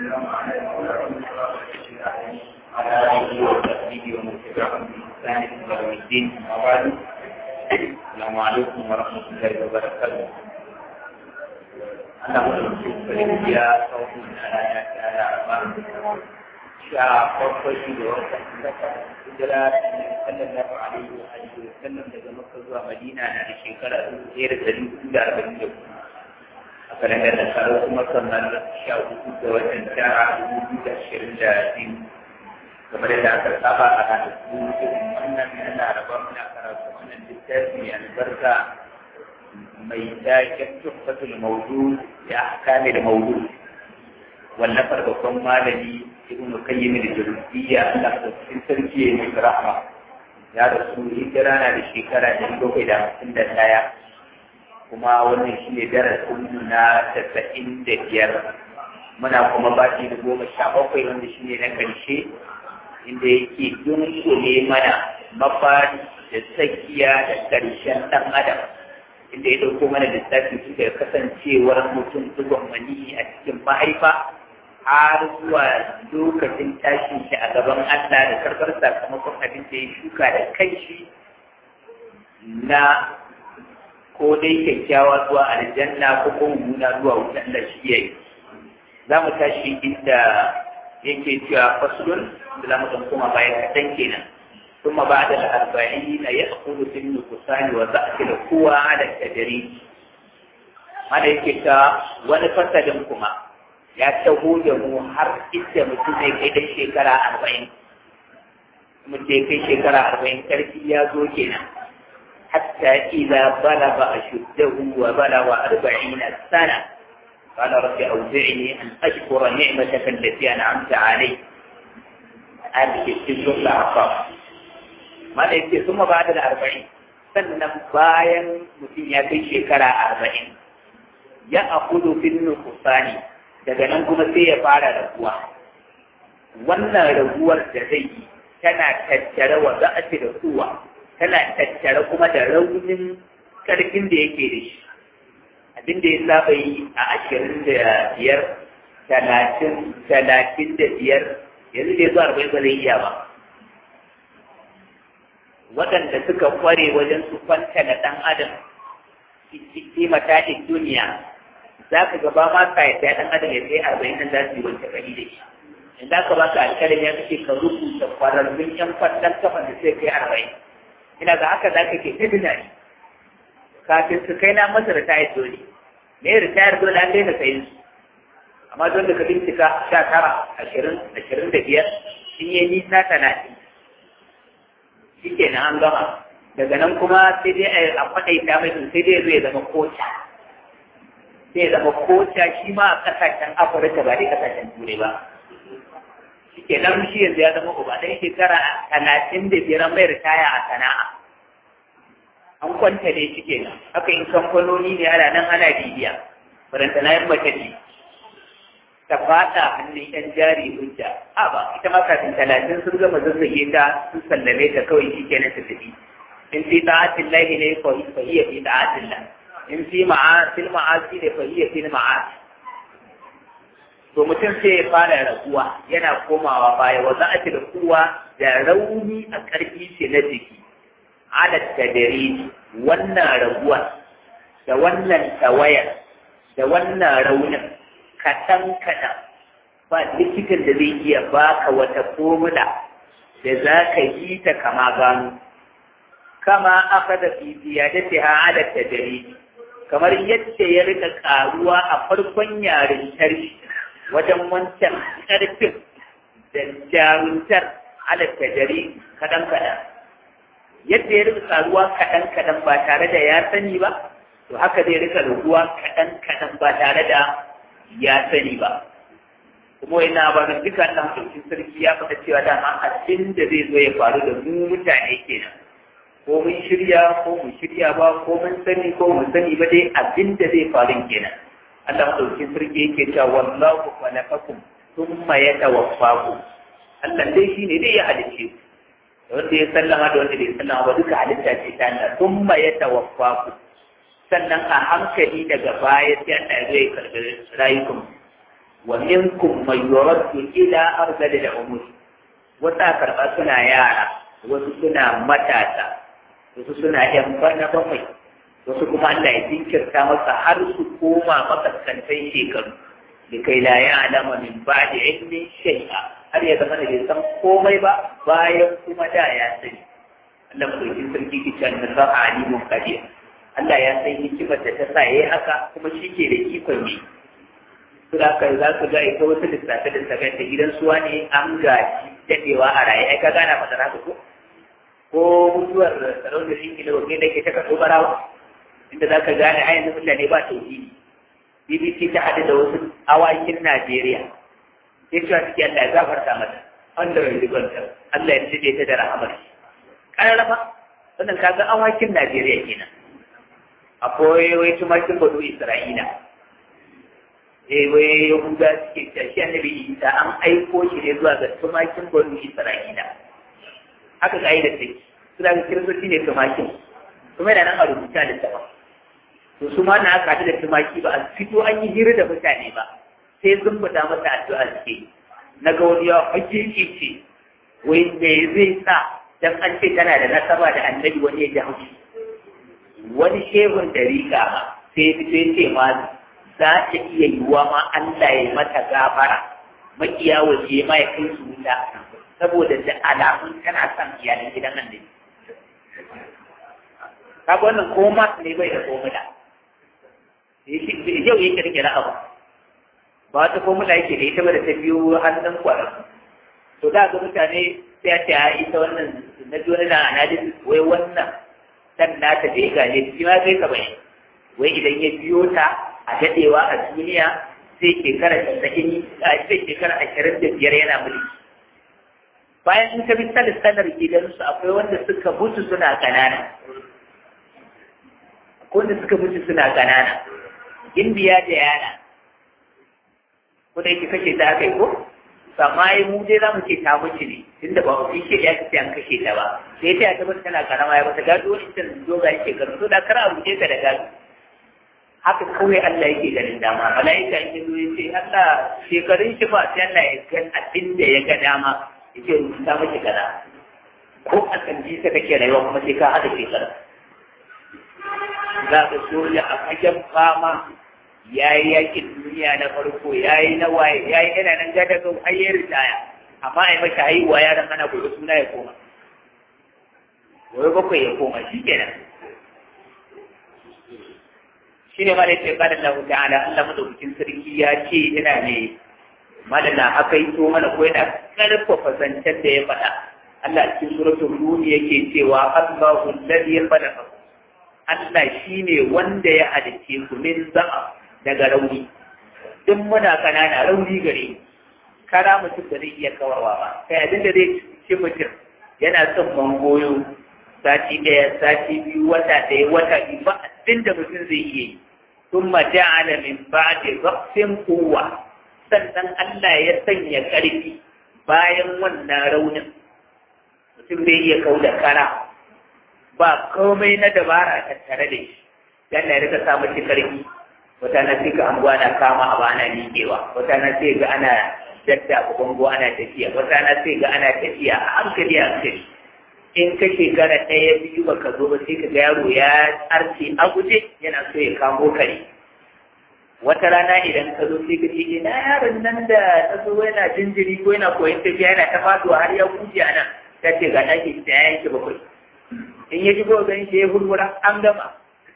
والسلام على على آله وصحبه ومن تبعهم بإحسان إلى يوم الدين أما بعد السلام عليكم ورحمة الله وبركاته أنا أقول لكم يا قوم أنا يا أمام sha farko shi da wata hijira sallallahu alaihi wa alihi wa sallam daga Makka zuwa Madina na da shekara dubu ɗaya da ɗari hudu da arba'in da hudu a kalandar da karo kuma kamar sha hudu da watan tara dubu biyu da ashirin da biyu kamar yadda aka saba a ranar dubu irin wannan na laraba muna karatu wannan littafi mai albarka mai taken tuhfatul mawdu ya ahkamil mawdu wallafar babban malami ibn qayyim al-jawziyya Allah da cikin sarki ya yi rahma ya rasu hijira na da shekara ɗari bakwai da hamsin da ɗaya kuma wannan shi ne darasin na tasa'in da biyar muna kuma baki da goma sha bakwai wanda shi ne na ƙarshe inda yake dunkule mana mafari da tsakiya da ƙarshen ɗan adam inda ya ɗauko mana lissafi su da kasancewar mutum zuwan mani a cikin mahaifa har zuwa lokacin tashin shi a gaban Allah da karɓar sakamakon abin da ya shuka da kanshi na ko dai kyakkyawa zuwa aljanna ko kuma mummuna zuwa wuta Allah shi ya yi. Za mu tashi inda yake cewa fasulun da za mu ɗan koma bayan kaɗan kenan. ثم بعد الأربعين يأخذ في النقصان وضعف القوى على التدريج. هذا يكتا ونفسد كما ya taho da mu har inda mutum zai kai da shekara arba'in mutum ya kai shekara arba'in ƙarfi ya zo kenan hatta idza balagha ashuddahu wa balagha arba'ina sana قال رب أوزعني أن أشكر نعمتك التي أنعمت علي هذه السنة الأعقاب ما يكفي ثم بعد الأربعين sannan bayan mutum ya kai shekara arba'in ya akudu fin nukusani daga nan kuma sai ya fara raguwa wannan raguwar da zai yi tana tattare wa za'ati da kuwa tana tattare kuma da raunin karfin da yake da shi abin da ya saba yi a ashirin da biyar talatin talatin da biyar yanzu da ya zo arba'in ba zai iya ba waɗanda suka kware wajen su kwanta da ɗan adam fi mataɗin duniya za ka gaba ma ka yadda ɗan adam ya kai arba'in nan za su yi wanke kari da shi in za ka ba ka alƙalin ya kace ka rubuta kwararrun ƴan kwallon kafan da sai kai arba'in ina ga haka za ka ke ta tunani kafin su kai na masa ritayar dole me ritayar dole an daina sayin su amma don da ka bincika sha tara ashirin ashirin da biyar sun yi nisa talatin shi kenan an gama daga nan kuma sai dai a kwaɗaita mai sai dai zai zama koca zai zama koca shi ma a kasashen afirka ba dai kasashen turai ba shi ke nan shi yanzu ya zama uba ɗan shekara talatin da biyar mai ritaya a sana'a an kwanta ne shi ke nan haka in kamfanoni ne ana nan ana bibiya faranta na yin mace ce ta fada hannun yan jari hujja a ba ita ma kafin talatin sun gama zazzage ta sun sallame ta kawai shi kenan ta tafi in fi ta'atin lahi ne fa hiya fi ta'atin lahi in fi fil ma'asi da fahiyya fil ma'asi to mutum sai ya fara raguwa yana komawa baya wa za a da kuwa da rauni a ƙarfi ce na jiki ala tadari wannan raguwa da wannan tawayar da wannan raunin kaɗan kaɗan ba likitan da zai iya baka wata formula da za ka yi ta kama gano kama aka da fi ziyadatiha ala tadari kamar yadda ya rika karuwa a farkon yarintar wajen wancan ƙarfin da jaruntar halatta jari kaɗan-kaɗan yadda ya rika karuwa kaɗan-kaɗan ba tare da ya sani ba to haka zai rika raguwa kaɗan-kaɗan ba tare da ya sani ba kuma yana ba da duka ɗan sarki sarki ya faɗa cewa dama abin da zai zo ya faru da mu mutane kenan ko mun shirya ko mun shirya ba ko mun sani ko mun sani ba dai abin da zai faru kenan Allah madaukakin sarki yake cewa wallahu khalaqakum thumma yatawaffakum Allah dai shine dai ya halice ku da wanda ya sallama da wanda bai sallama ba duka halitta ce ta Allah thumma yatawaffakum sannan a hankali daga baya sai Allah zai karɓi rayukan wa minkum man yuraddu ila arzali da umur wata karɓa suna yara wasu suna matasa wasu suna yan bana bakwai wasu kuma Allah ya jinkirta masa har su koma makaskantai shekaru da kai la ya alama min ba da ilmin shay'a har ya zama da bai san komai ba bayan kuma da ya sani Allah madaukin sarki ki can da sa'a alimun qadir Allah ya san hikimar da ta sa yayi haka kuma shi ke da ikon yi su da kai za su ga ita wasu lissafe lissafe da gidan suwa ne an gaji dadewa a raye ai ka gana fadar haka ko ko mutuwar sarauniyar ingila wa da ke ta kaso barawa inda za ka gane a yanzu mutane ba tauhidi bbc ta haɗu da wasu awakin najeriya sai cewa suke allah ya gafarta mata wanda bai ribanta allah ya cire ta da rahamar ƙararrafa wannan kaga awakin najeriya kenan akwai wai tumakin bado isra'ila eh wai yahuda suke cewa shi annabi isa an aiko shi ne zuwa ga tumakin bado isra'ila haka ka'idar take suna ga kiristoci ne tumakin kuma yana nan a rubuta da sama to su ma na aka haɗu da tumaki ba a fito an yi hira da mutane ba sai sun fita masa addu'a suke na ga wani yawa hajji ce wai me zai sa dan an ce tana da nasaba da annabi wani ya ji haushi wani shehun da rika ma sai fito ya ce ma za ta iya yiwuwa ma Allah ya mata gafara makiya waje ma ya kai su wuta saboda da alamun tana son iyalan gidan annabi kaga wannan ko mas ne bai da komula yau yake rike na abu ba wata komula yake da ita ba da ta biyo hannun kwarar to da ga mutane sai a ce a ita wannan na ji wani na analysis wai wannan dan nata da ya gane shi ma kai ka bai wai idan ya biyo ta a dadewa a duniya sai shekara tasa'in a sai shekara ashirin da biyar yana mulki bayan in ka bi sanar gidansu akwai wanda suka mutu suna kanana akwai wanda suka mutu suna kanana indiya da yana ko da yake kashe ta aka yi ko amma yi mu dai za mu ce ta mutu ne tunda ba mu ce ya ce an kashe ta ba sai ta ta mutu tana karama ya bata gado wani can doga yake gado to da kar a buce ta da gado haka kawai Allah yake ganin dama mala'ika yake zo ya ce Allah shekarun shi ba sai Allah ya ga abin da ya ga dama yake rubuta miki kaza ko a kan ji ta kake rayuwa kuma sai ka hada shekara za ka soja a fagen fama ya yi yakin duniya na farko ya yi na waye ya yi yana nan gada ga hayyar ritaya amma a yi maka haihuwa yaran ana gobe suna ya koma gobe bakwai ya koma shi kenan shi ne ma da ce kada Allah ta'ala Allah madaukakin sarki ya ce yana ne madana haka yi to mana ko yana karfafa zancen da ya faɗa Allah cikin suratul Rum yake cewa Allahu alladhi khalaqa Allah shine wanda ya halice ku min za'a daga rauni duk muna kanana rauni gare kara mutum da zai iya kawarwa ba kai abin da zai ci mutum yana son mangoyo sati ɗaya sati biyu wata ɗaya wata biyu ba abin da mutum zai iya yi ثم جعل من بعد ضعف قوة sannan Allah ya sanya ƙarfi bayan wannan raunin mutum bai iya kau da kara ba komai na dabara a tattare da shi dan ya rika samu shi ƙarfi wata na sai ga anguwa na kama a bana miƙewa wata na sai ga ana dadda bango ana tafiya wata na sai ga ana tafiya a hankali a hankali in ka shekara ɗaya biyu ba ka zo ba sai ka ga yaro ya arce a guje yana so ya kamo kare wata rana idan ka zo sai ka ce ina yaron nan da ta zo yana jinjiri ko yana koyon tafiya yana ta faduwa har ya guje a nan ta ce ga ɗaki ta ya yanke bakwai in ya shigo ganin shi ya hurhura an gama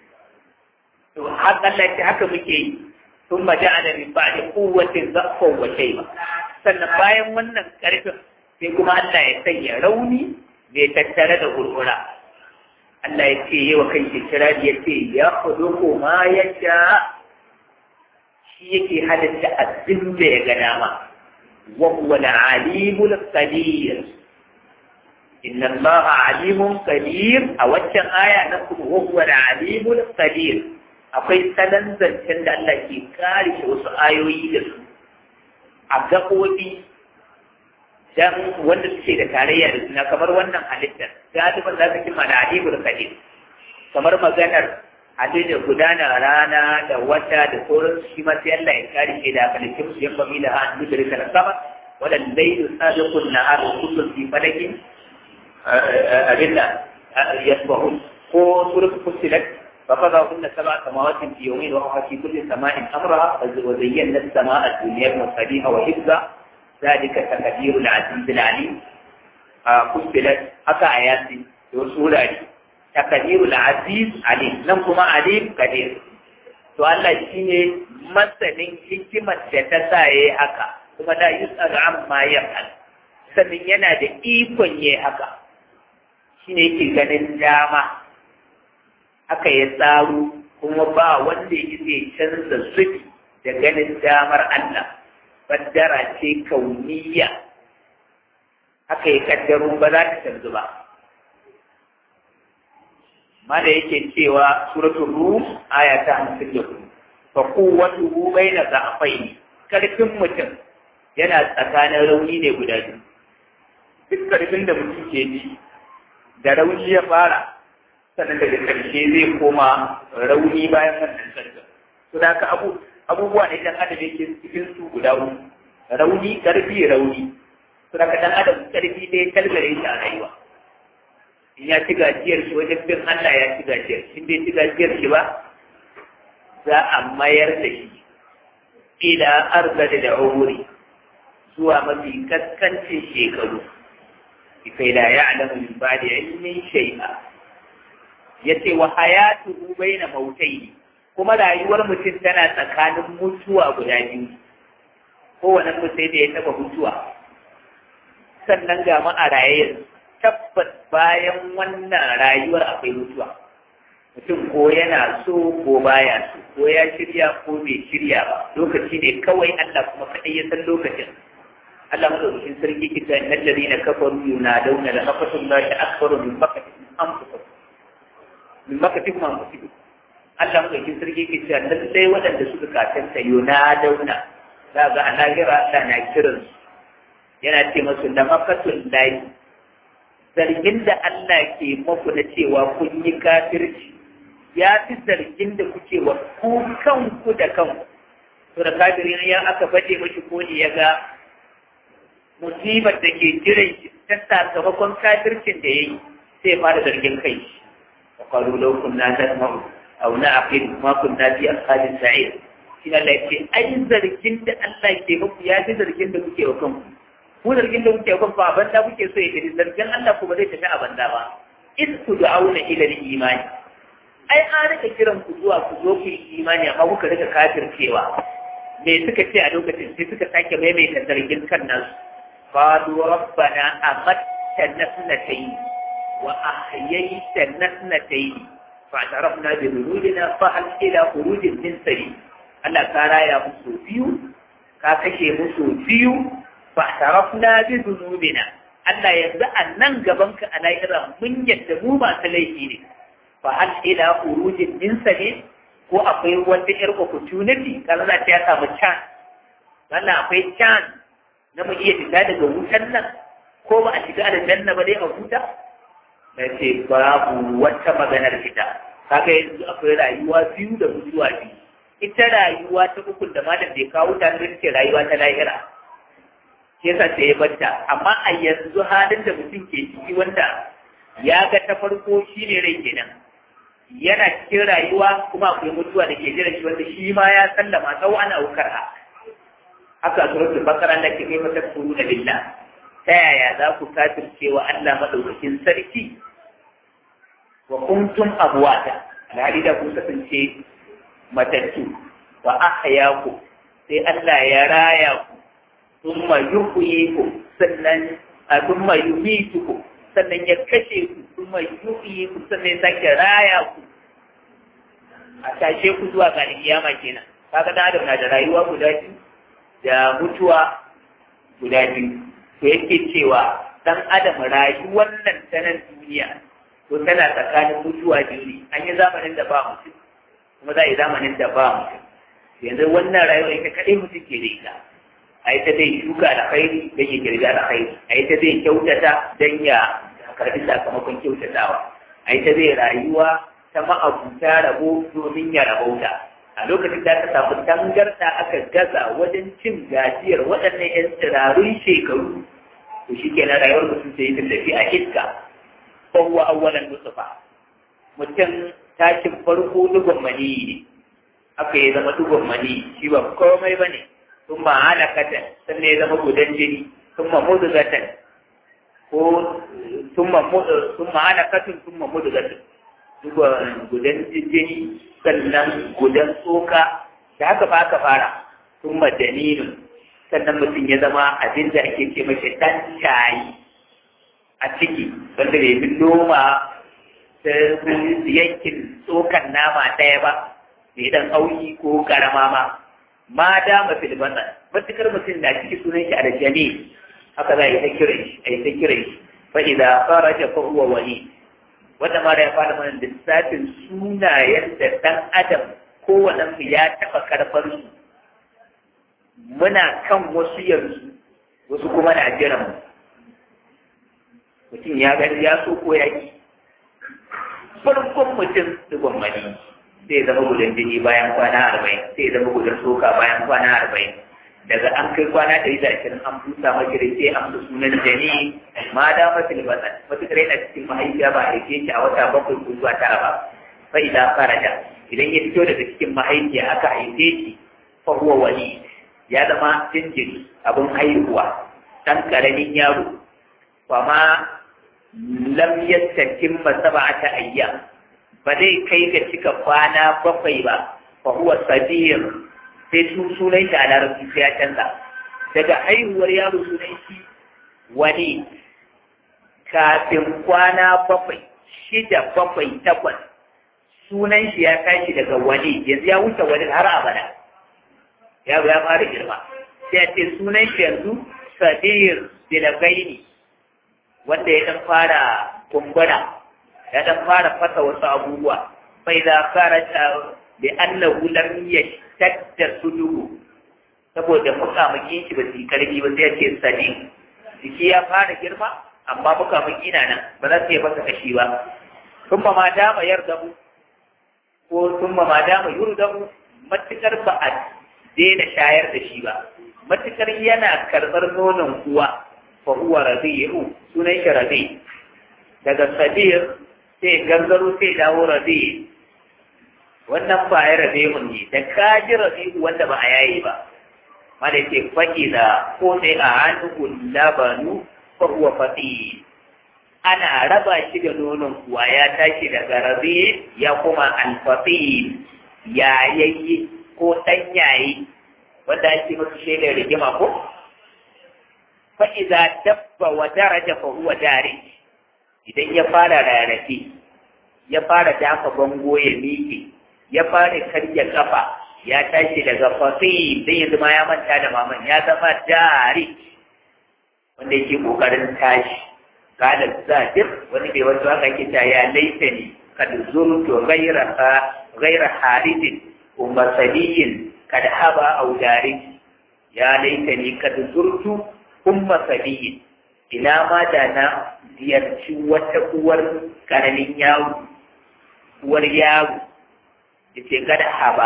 to har Allah ce haka muke yi sun ma ja'ala min ba'di quwwatin zafan wa shayba sannan bayan wannan karfin sai kuma Allah ya sanya rauni mai tattare da hurhura Allah ya ce yi wa kan kirari ya ce ya kudu ma ya sha shi yake halitta abin da ya ga dama wa huwa al-alimul qadir inna Allah alimun qadir a waccan aya na kuma wa huwa al-alimul qadir akwai salan zancen da Allah ke kare shi wasu ayoyi da su a gaɓoɓi dan wanda suke da tarayya da suna kamar wannan halittar galiban za ka ji mana alimul qadir kamar maganar hade da gudanar rana da wata da sauran shi ma sai Allah ya kare shi da halittu su yamma mila an dudurka da sama wadan lailu sabiqun nahar kullun fi falakin abinda yasbahu ko surat fusilat فقضاهن سبع سماوات في يومين وهو في كل سماء امرها وزينا السماء الدنيا بمصابيح وحفظا ذلك تقدير العزيز العليم فصلت حتى ايات وسوره تقدير العزيز عليم nan kuma alim kadir to Allah shine masanin hikimar da ta sa yayi haka kuma da yusar amma yafal sannan yana da ikon yayi haka shine yake ganin dama aka ya tsaro kuma ba wanda ya zai canza zubi da ganin damar Allah baddara ce kauniya aka yi kaddaro ba za ta canzu ba mala yake cewa suratul rum aya ta hamsin da hudu fa quwwatuhu baina za'faini karfin mutum yana tsakanin rauni ne guda biyu duk karfin da mutum ke ji da rauni ya fara sannan daga ƙarshe zai koma rauni bayan wannan sarkin to da haka abu abubuwa ne dan adam yake cikin su guda uku rauni karfi rauni to da dan adam karfi dai kalgare shi a rayuwa in ya ci gajiyar shi wajen bin Allah ya ci gajiyar shi bai ci gajiyar shi ba za a mayar da shi ila arzada da umuri zuwa mafi kaskancin shekaru kai la ya'lamu min ba'di ilmin shay'a yace wa hayatuhu baina mautaini kuma rayuwar mutum tana tsakanin mutuwa guda biyu kowane mutum da ya taba mutuwa sannan ga mu a raye tabbas bayan wannan rayuwar akwai mutuwa mutum ko yana so ko baya so ko ya shirya ko bai shirya ba lokaci ne kawai Allah kuma kaɗai ya san lokacin Allah madaukakin sarki kita innal ladina kafaru yunadawna la naqatullahi akbaru min maqatihim anfusahum min maqatihim anfusahum Allah madaukakin sarki kita lallai waɗanda suka katanta yunadawna za ga a lahira Allah na kiransu yana ce masu da makatun layi zargin da Allah ke maku na cewa kun yi kafirci ya fi zargin da kuke wa ku kanku da kanku to da kafirin ya aka baje mashi ko ne ya ga musibar da ke jiran shi ta sakamakon kafircin da ya yi sai fara zargin kai shi wa qalu law kunna nasma'u aw na'qil ma kunna fi ashabis sa'ir shi Allah ya ce ai zargin da Allah ke muku ya fi zargin da kuke wa kanku ku zargin da kuke kan ba banda kuke so ya tafi zargin Allah kuma zai tafi a banda ba in ku da'auna ila imani ai an rika kiran ku zuwa ku zo ku yi imani amma kuka rika kafircewa me suka ce a lokacin sai suka sake maimaita zargin kan nasu qalu rabbana amattana sanatayn wa ahyaytana sanatayn fa'tarafna bi dhunubina fa hal ila khurujin min sabil Allah ka raya musu biyu ka kashe musu biyu fa tarafna bi dhunubina Allah yanzu a nan gaban ka a lahira mun yadda mu masu laifi ne fa hal ila urujin min ne ko akwai wata yar opportunity kaza za ta ya samu chance wannan akwai chance na mu iya fita daga wutan nan ko ba a shiga aljanna ba dai a huta na ce babu wata maganar fita kaga yanzu akwai rayuwa biyu da mutuwa biyu ita rayuwa ta ukun da malam bai kawo ta ce rayuwa ta lahira shi yasa sai ya banta amma a yanzu halin da mutum ke ciki wanda ya ga ta farko shine rai kenan yana cikin rayuwa kuma akwai mutuwa da ke jira shi wanda shi ma ya sallama tsawo ana aukar ha haka suratul bakara da ke kai mata kuru da billah ta yaya za ku kafirce wa Allah madaukakin sarki wa kuntum abwata alhali da kun kasance matattu wa ahyaku sai Allah ya raya ku thumma yuhyikum sannan thumma yumitukum sannan ya kashe ku thumma yuhyikum sannan ya sake raya ku a tashe ku zuwa ga kiyama kenan kaga dan adam na da rayuwa guda biyu da mutuwa guda biyu to yake cewa dan adam rayuwar nan ta nan duniya to tana tsakanin mutuwa biyu ne an yi zamanin da ba mutum kuma za a yi zamanin da ba mutum yanzu wannan rayuwa ita kaɗai mutum ke da ita a ita zai shuka da khairi don ya girga da khairi a ita zai kyautata don ya karbi sakamakon kyautatawa a ita zai rayuwa ta ma'abuta rabo domin ya rabauta a lokacin da aka samu tangarda aka gaza wajen cin gajiyar waɗannan 'yan tsirarun shekaru to shi kenan rayuwar mutum sai ta tafi a iska ko huwa awwalan nutfa mutum tashin farko dugun mani ne aka yi zama dugun mani shi ba komai bane sun ma halakatan sannan ya zama gudan jini sun ma mudugatan ko sun ma halakatun sun ma mudugatan gudan jini sannan gudan tsoka da haka ba aka fara sun ma dalilin sannan mutum ya zama abin da ake ce mashi ɗan shayi a ciki wanda bai fi noma ta yankin tsokan nama ɗaya ba mai ɗan auki ko karama ma ma dama fil batsan matukar mutum na ciki sunan shi aljami haka za a yi ta kira shi a yi ta kira shi fa idza kharaja fa huwa wali wanda ma da ya fara mana lissafin sunayen da ɗan adam kowane mu ya taɓa karfar su muna kan wasu yanzu wasu kuma na jiran mu mutum ya gani ya so ko ya ki farkon mutum digon mani sai zama gudan jini bayan kwana arba'in sai zama gudan soka bayan kwana arba'in daga an kai kwana ɗari da ashirin an busa maki da sai an sunan jani ma da mafi libasan matuƙar yana cikin mahaifiya ba a haife shi a wata bakwai ko zuwa tara ba fa idan faraja idan ya fito daga cikin mahaifiya aka haife shi fa huwa wali ya zama jinjiri abin haihuwa ɗan ƙaramin yaro kwama lam yastatim ba sab'ata ayyam ba zai kai ga cika kwana bakwai ba fa huwa sabir sai su sunan shi a larabci sai ya canza daga haihuwar yaro sunan shi wani kafin kwana bakwai shida bakwai takwas sunan shi ya tashi daga wani yanzu ya wuce wani har abada yaro ya fara girma sai a ce sunan shi yanzu sabir bilagaini wanda ya dan fara kumbura ya dan fara fasa wasu abubuwa fa idza kharaja bi annahu lam yashtadda suduhu saboda mukamakin shi ba su karbi ba sai ya ce sadi jiki ya fara girma amma mukamin na nan ba za su yi masa kashi ba sun ma dama yarda mu ko sun ma dama yurda mu matukar ba a daina shayar da shi ba matukar yana karɓar nonon uwa fa huwa rabi'u sunan shi rabi daga sabir sai gangaro sai dawo rabi wannan ba ya rabi'u ne da kaji rabi'u wanda ba a yayi ba mana yake faɗi da ko sai a hannu labanu fa huwa fati ana raba shi da nonon kuwa ya tashi daga rabi ya kuma alfati ya yayi ko ɗan yayi wanda ake masu shaidar rigima ko fa'iza dabba wa daraja fa huwa dari idan ya fara rarrafe ya fara dafa bango ya miƙe ya fara karya kafa ya tashi daga fasi sai ya zama ya manta da maman ya zama dari wanda yake kokarin tashi kada zadir wani bai wasu haka yake ta ya laita ne kad zurtu ghaira ghaira haridin umma sabiyin kad haba au dari ya laita ni kad zurtu umma sabiyin ina ma da na ziyarci wata uwar karamin yaro uwar yaro da ce kada haba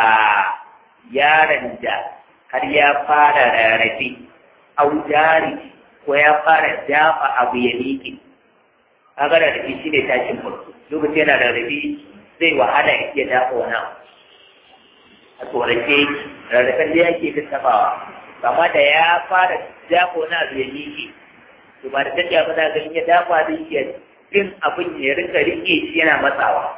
yaron da har ya fara rarrafe audari ko ya fara dafa abu ya miƙe kaga rarrafe shi ne tashin farko lokacin yana rarrafe zai wahala ya iya dafa wani abu a tsorace rarrafen da yake ta tabawa kama da ya fara dafa wani abu ya miƙe to ba da tafiya ba za ga in ya dafa zai iya bin abin ya rinka riƙe shi yana matsawa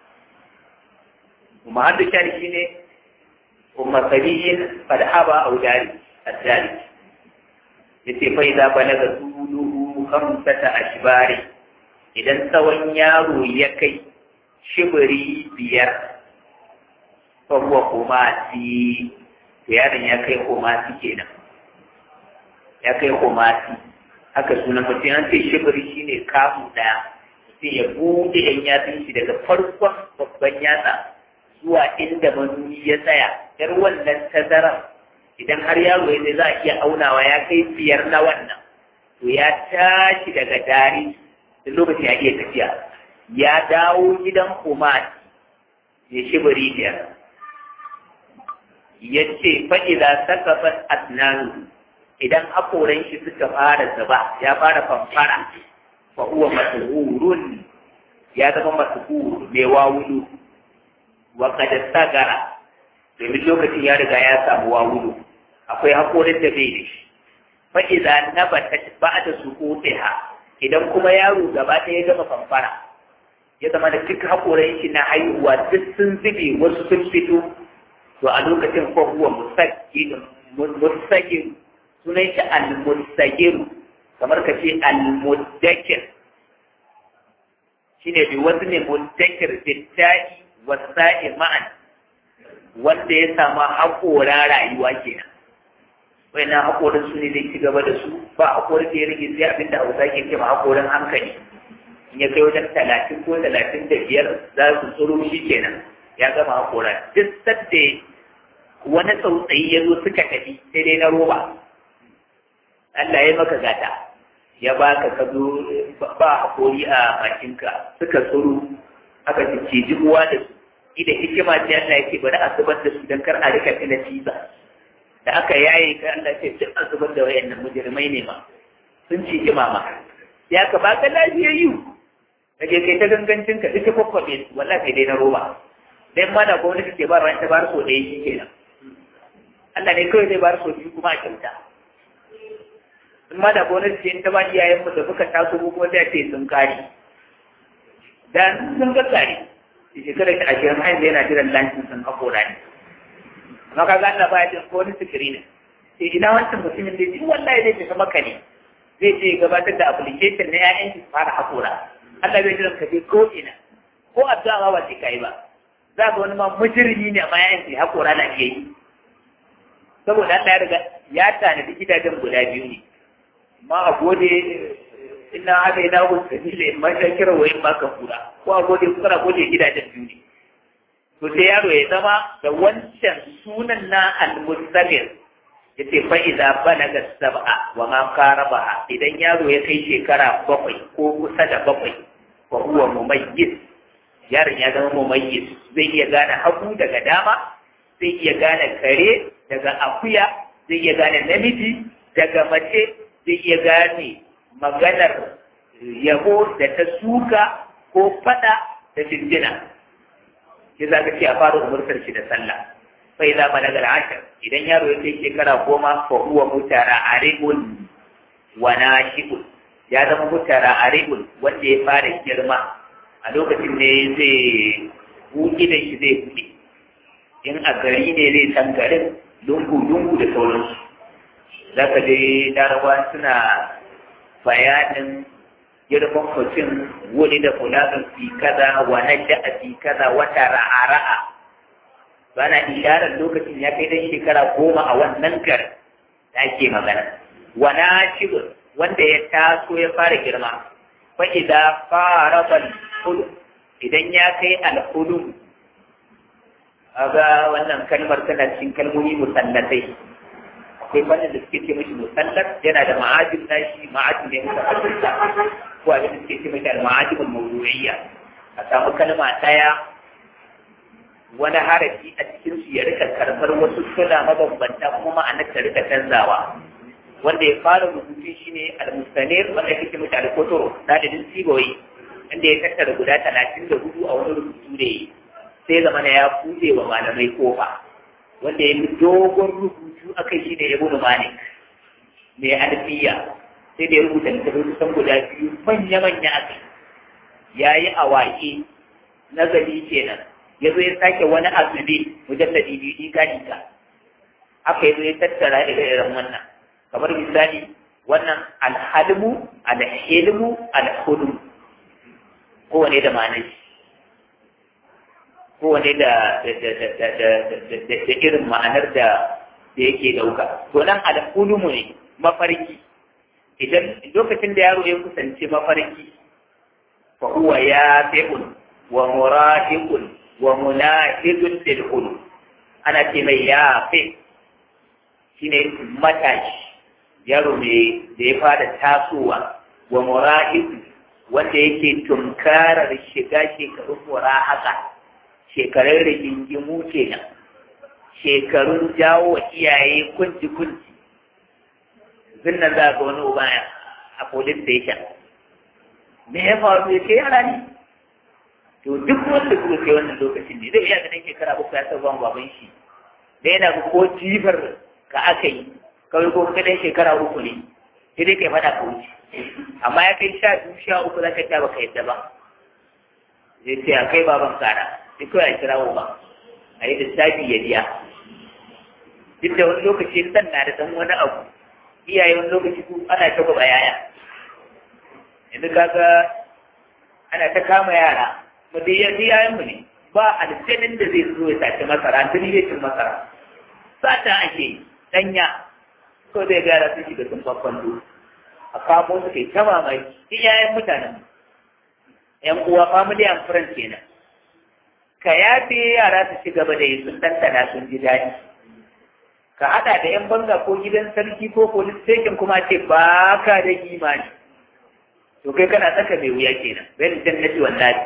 kuma har da shari shi ne umar sabiyin fadhaba au dari addari yace fa idza balaga tuluhu khamsata ashbari idan tsawon yaro ya kai shibiri biyar fa huwa kumasi yaron ya kai kumasi kenan ya kai kumasi haka sunan mutum an ce shibiri shine kamu daya sai ya bude yan yatsun shi daga farkon babban yatsa zuwa inda manuni ya tsaya yar wannan tazarar idan har yaro ya za a iya aunawa ya kai biyar na wannan to ya tashi daga dari da lokaci ya iya tafiya ya dawo gidan umar ya shibiri biyar ya ce fa'iza sakafat asnanu idan haƙoran shi suka fara zuba ya fara famfara fa huwa masuhurun ya zama masuhur mai wawulu wa kada sagara domin lokacin ya riga ya samu wawulu akwai haƙorin da bai da shi fa'iza na bata ba da su ha idan kuma yaro gaba ɗaya ya gama famfara ya zama da duk haƙoran shi na haihuwa duk sun zube wasu sun fito to a lokacin ko huwa musagir sunan shi al-musagir kamar ka ce al-muddakir shine bi wasu ne muddakir bitta'i wasa'i ma'an wanda ya samu haƙora rayuwa kenan wayannan haƙorin su ne zai ci gaba da su ba haƙorin da ya rage sai abin da hausa ke ce ma haƙorin hankali in ya kai wajen talatin ko talatin da biyar za su tsoro shi kenan ya gama haƙora duk sadda wani tsautsayi ya zo suka tafi sai dai na roba Allah ya maka gata ya baka ka zo ba haƙori a bakinka suka tsoro aka ciciji uwa da su ida hikima ce Allah yake bari a zubar da su don kar a rika tina ciza da aka yaye ka Allah ce duk a zubar da wayannan mujrimai ne ma sun ci mama ya ka baka lafiyayyu kaje kai ta gangancin ka duka kokkobe wallahi kai dai na roba dan ma da gwamnati ke ba ran ta bar so ɗaya shi kenan Allah ne kawai zai bar so biyu kuma a kyauta in ma da gwamnati ce in ta ba iyayen mu da suka taso ko kuma sai ce sun kare dan sun ga kare shekarar ta ashirin har yana jiran lancin sun hakora ne amma ka ga Allah baya jin ko wani sikiri ne sai ina wancan mutumin da ji wallahi zai tafi maka ne zai je gabatar da application na ƴaƴan shi fara hakora Allah bai jiran ka je ko ina ko addu'a ma ba sai kai ba za ga wani ma mujrimi ne amma ƴaƴan shi hakora na iya yi saboda Allah ya riga ya tanadi gidajen guda biyu ne amma a gode ina haka ina ku sabila in ma shakira wa in ma kafura ko a gode kuka gode gidajen biyu ne to sai yaro ya zama da wancan sunan na al-mustamir yace fa idza balaga sab'a wa ma qaraba idan yaro ya kai shekara bakwai ko kusa da bakwai fa huwa mumayyiz yaron ya zama mumayyiz zai iya gane hagu daga dama zai iya gane kare daga akuya zai iya gane namiji daga mace zai iya gane maganar yabo da ta suka ko fada da jinjina shi za ka ce a fara umurtar shi da sallah sai za ma daga ashar idan yaro ya kai shekara goma fa huwa mutara aribun wa nashibun ya zama mutara aribun wanda ya fara girma a lokacin ne zai buɗe da shi zai buɗe in a gari ne zai san garin lungu-lungu da sauransu za ka je larabawa suna bayanin girman mutum wani da fulanin fi kaza wa nadda a fi kaza wata ra'a-ra'a bana isharar lokacin ya kai dan shekara goma a wannan garin da ake magana wana shibir wanda ya taso ya fara girma fa idan fara bal idan ya kai alhulum aga wannan kalmar tana cikin kalmomi musallatai akwai fannin da suke ce mashi musallat yana da ma'ajin nashi ma'ajin ne muka asirta ko abin da suke ce mashi al-ma'ajin mawdu'iyya a samu kalma ɗaya wani harafi a cikin su ya rika karɓar wasu suna mabambanta kuma ma'anar ta rika canzawa wanda ya fara rubutu shine al-mustanir wanda yake ce mashi al-kotoro dalilin siboyi inda ya tattara guda talatin da hudu a wani rubutu da yi sai zama na ya buɗe wa malamai kofa wanda ya yi dogon rubutu a kai shi ne ya gudu malik mai alfiya sai da ya rubuta littattafai kusan guda biyu manya-manya a kai ya yi awaƙi nazari kenan ya zo ya sake wani azube mujalladi biyu ɗiga ɗiga haka ya zo ya tattara ire-iren wannan kamar misali wannan alhalmu alhilmu alhulmu kowane da ma'anar shi kowane da da irin ma'anar da da yake ɗauka. To nan al'ulumu ne mafarki. Idan lokacin da yaro ya kusanci mafarki, fa huwa ya fi'un wa murahiqun wa munahidun lil hulum. Ana ce mai ya fi shine matashi yaro ne da ya fara tasowa wa murahiqun wanda yake tunkarar shiga shekarun murahaka shekarun rigingimu kenan shekarun jawo wa iyaye kunci kunci zinnan za ga wani uba a police station me ya faru ya ce yara ne to duk wanda kuka kai wannan lokacin ne zai iya ganin shekara uku ya san ban baban shi da yana ga ko jifar ka aka yi kawai ko kai shekara uku ne sai dai kai faɗa ka wuce amma ya kai sha biyu sha uku za ka ta baka yadda ba zai ce a kai baban kara sai kawai a kira ba a yi lissafi ya biya duk da wani lokaci dan na da dan wani abu iyaye wani lokaci ku ana ta gaba yaya yanzu kaga ana ta kama yara mu dai yanzu yayan mu ne ba aljanin da zai zo ya sace masara tuni zai cin masara sata ake danya ko zai gara sun shiga sun kwakwanto a kamo su kai ta mamaki iyayen mutanen yan uwa family and friends kenan ka yafe yara su ci gaba da yi sun ɗanɗana sun ji daɗi ka haɗa da yan banga ko gidan sarki ko police station kuma ce ba ka da imani to kai kana tsaka mai wuya kenan bayan jannati wallahi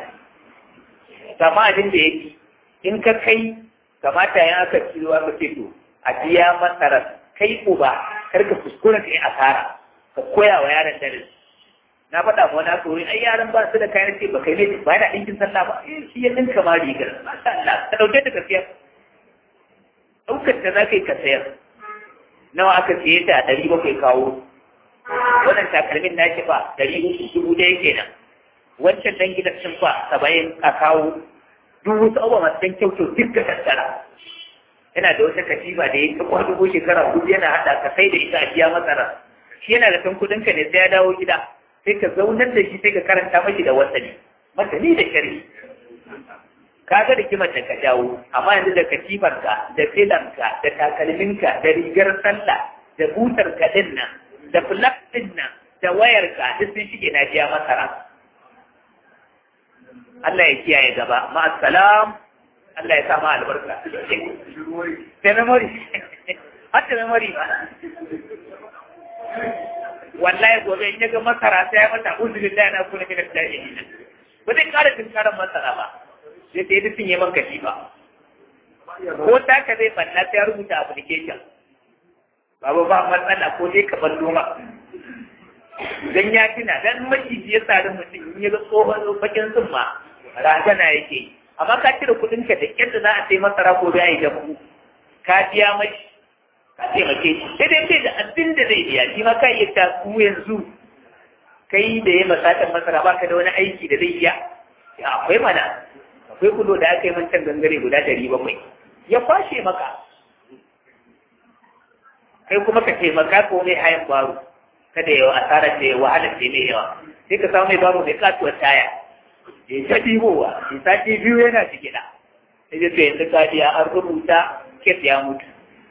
kama abin da yake in ka kai kamata ya aka ciro aka ce to a biya masarar kai uba kar ka kuskura ka yi asara ka koya wa yaron darasi na faɗa ma wani aka wuri ai yaran ba su da kayan ce ba kai ne ba yana ɗinkin sallah ba eh shi ya ɗinka ma rigar masha Allah ka ɗauke ta ka siyar ɗaukar ta za ka yi ka sayar nawa aka siye ta a ɗari bakwai kawo wannan takalmin na shi ba ɗari uku dubu ɗaya kenan wancan ɗan gidan sun fa saba'in a kawo duk wasu abubuwa masu ɗan kyau duk ka tattara yana da wata katifa da ya ta kwado ko shekara hudu yana haɗa ka sai da ita a biya masara shi yana da san kuɗin ka ne sai ya dawo gida sai ka zaunar da shi sai ka karanta mashi da wasani masani da shari ka ga da kimar da ka dawo amma yanzu da katifarka da filanka da takalminka da rigar sallah da butarka din nan da flak din nan da wayarka duk sun shige na biya masara Allah ya kiyaye gaba ma'assalam Allah ya sama albarka da memory har da memory ba wallahi gobe in yaga masara sai ya mata uzurin da yana kuna mina da yi ba zai kara tunkaran masara ba sai sai duk yi man kashi ba ko ta ka zai banna sai ya rubuta application babu ba matsala ko dai ka ballo ma dan ya tuna dan maciji ya sari mutum in ya ga tsohon bakin tsumma razana yake amma ka cire kuɗin ka da kyar da za a sai masara ko da ya yi ka biya mai ka taimake shi sai dai da abin da zai biya shi ma ka iya ta ku yanzu kai da ya masatan masara baka da wani aiki da zai iya ya akwai mana akwai kudo da aka yi mancan gangare guda ɗari bakwai ya kwashe maka kai kuma ka taimaka ko mai hayan baro kada yawa asarar da ya wahalar da mai yawa sai ka samu mai baro mai katuwar taya ya ta ɗibowa ya sati biyu yana jigida sai ya ce yanzu ka biya an rubuta kes ya mutu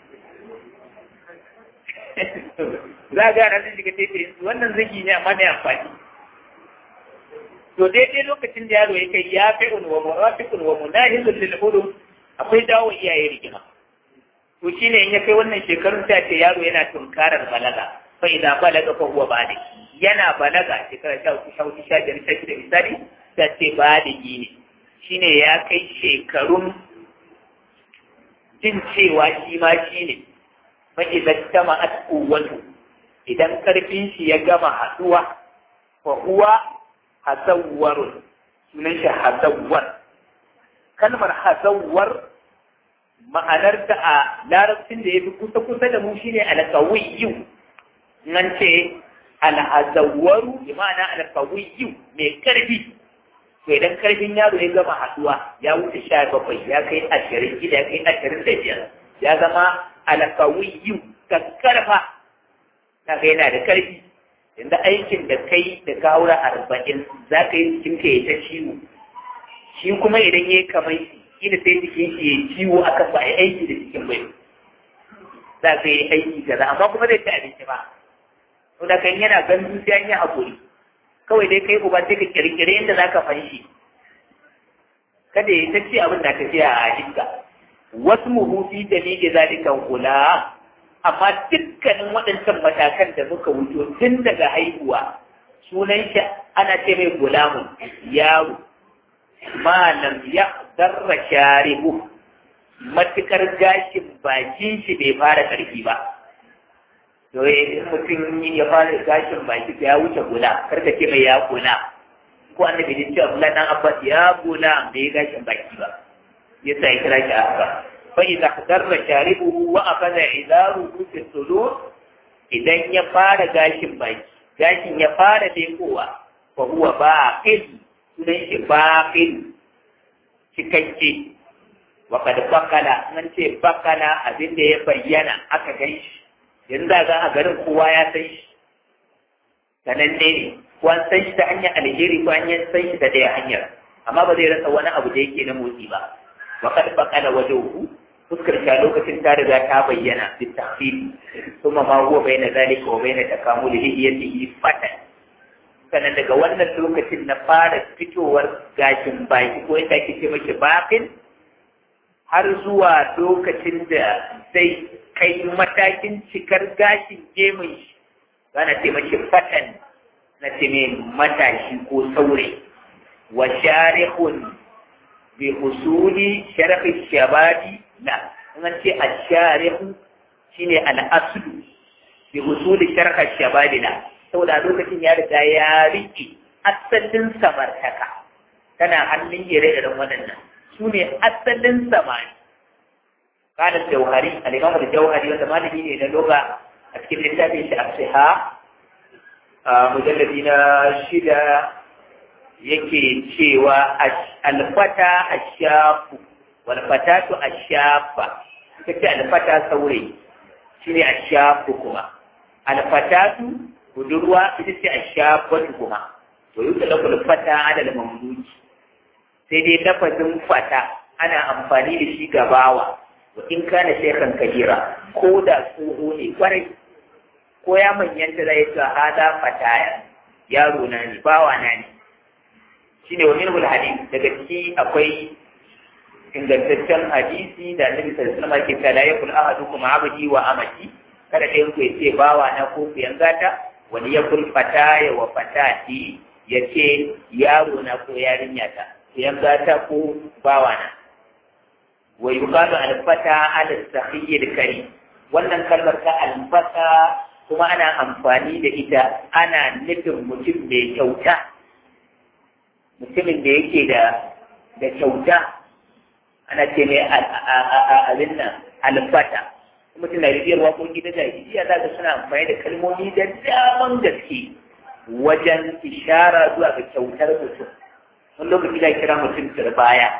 za a gara sun shiga tete wannan zagi ne amma mai amfani to daidai lokacin da yaro ya kai ya fi unwa murafiqun wa munahizun lil hudum akwai dawo iyaye rigima to shine in ya kai wannan shekarun ta ce yaro yana tunkarar balaga fa idan balaga fa huwa bali yana balaga shekara sha uku sha uku sha biyar sha shida misali ta ce baligi ne shine ya kai shekarun jin cewa shi ma shi ne fa idan tama atquwatu idan karfin shi ya gama haduwa fa huwa hasawwarun sunan shi hasawwar kalmar hasawwar ma'anarta a larabcin da ya fi kusa-kusa da mu shine alkawiyyu nan ce alhazawwaru bi ma'ana alkawiyyu mai karfi to idan karfin yaro ya gama haduwa ya wuce sha bakwai ya kai ashirin gida ya kai ashirin da biyar ya zama alkawiyyu kakkarfa na ga yana da karfi yanzu aikin da kai da kawura arba'in za ka yi jikin ka ya ta ciwo shi kuma idan ya yi kamar shi da sai jikin shi ya ciwo aka ba ya aiki da jikin bai za ka yi aiki kaza amma kuma zai ci abinci ba to da kan yana gandu sai an yi haƙuri kawai dai kai uba sai ka kirkire yadda za ka fanshi kada ya ta ce abin da tafiya a hajjinka wasu muhufi da ne da zalikan kula amma dukkanin waɗancan matakan da muka wuce tun daga haihuwa sunan shi ana ce mai gulamun yaro malam ya darra sharibu matukar gashin bakin shi bai fara karfi ba to in mutum ya fara gashin baki ya wuce gula karka ce mai ya gula ko annabi ne ce Abdullah dan Abbas ya gula bai gashin baki ba yasa ya kira shi haka fa idza darra sharibuhu wa akhadha idaruhu fi sudur idan ya fara gashin baki gashin ya fara dekowa fa huwa baqil sunan shi baqil cikakke wa kad bakala nan ce bakala abin da ya bayyana aka gan shi yanzu ga a garin kowa ya san shi sananne ne ko an san shi ta hanyar alheri ko an san shi ta ɗaya hanyar amma ba zai rasa wani abu da yake na motsi ba wa kad bakala wajhuhu fuskar ta lokacin ta riga ta bayyana bi tafsiri kuma ma huwa bayna zalika wa bayna takamul hiyatihi fatan sannan daga wannan lokacin na fara fitowar gashin baki ko yadda ake ce mashi bakin har zuwa lokacin da zai kai matakin cikar gashin gemun shi ana ce mashi fatan na ce mai matashi ko saure wa sharihun bi usuli sharafi shabadi la an ce asharihu shine al-aslu bi usuli sharhi shabadi la saboda lokacin ya riga ya riƙe asalin samartaka tana hannun ire-iren waɗannan su ne asalin samani kanan jauhari al'imam da jauhari wanda malami ne na loga a cikin littafin shi a a mujalladi na shida yake cewa alfata ashafu walfatatu ashafa suka ce alfata saurayi shine ashafu kuma alfatatu budurwa ita ce ashafatu kuma to yi talakul fata adal mamluki sai dai lafazin fata ana amfani da shi ga bawa wa in kana shekhan kabira ko da tsoho ne kwarai ko ya manyanta zai ga hada fataya yaro na ne bawa na ne shine wa minhul hadith daga ciki akwai ingantaccen hadisi da annabi sallallahu alaihi wasallam ke cewa la yakul ahadukum abdi wa amati kada ɗayan ku ya ce bawa na ko ku yangata wani ya kul fataya wa fatati ya ce yaro na ko yarinya ta ku yangata ko bawa na wa yuqalu al-fata ala sahiyyil karim wannan kalmar ta al-fata kuma ana amfani da ita ana nufin mutum mai kyauta mutumin da yake da da kyauta ana ce mai abin nan al-fata mutum na ribiyar waƙoƙi da jahiliya za ka suna amfani da kalmomi da daman gaske wajen ishara zuwa ga kyautar mutum wani lokaci da kira mutum turbaya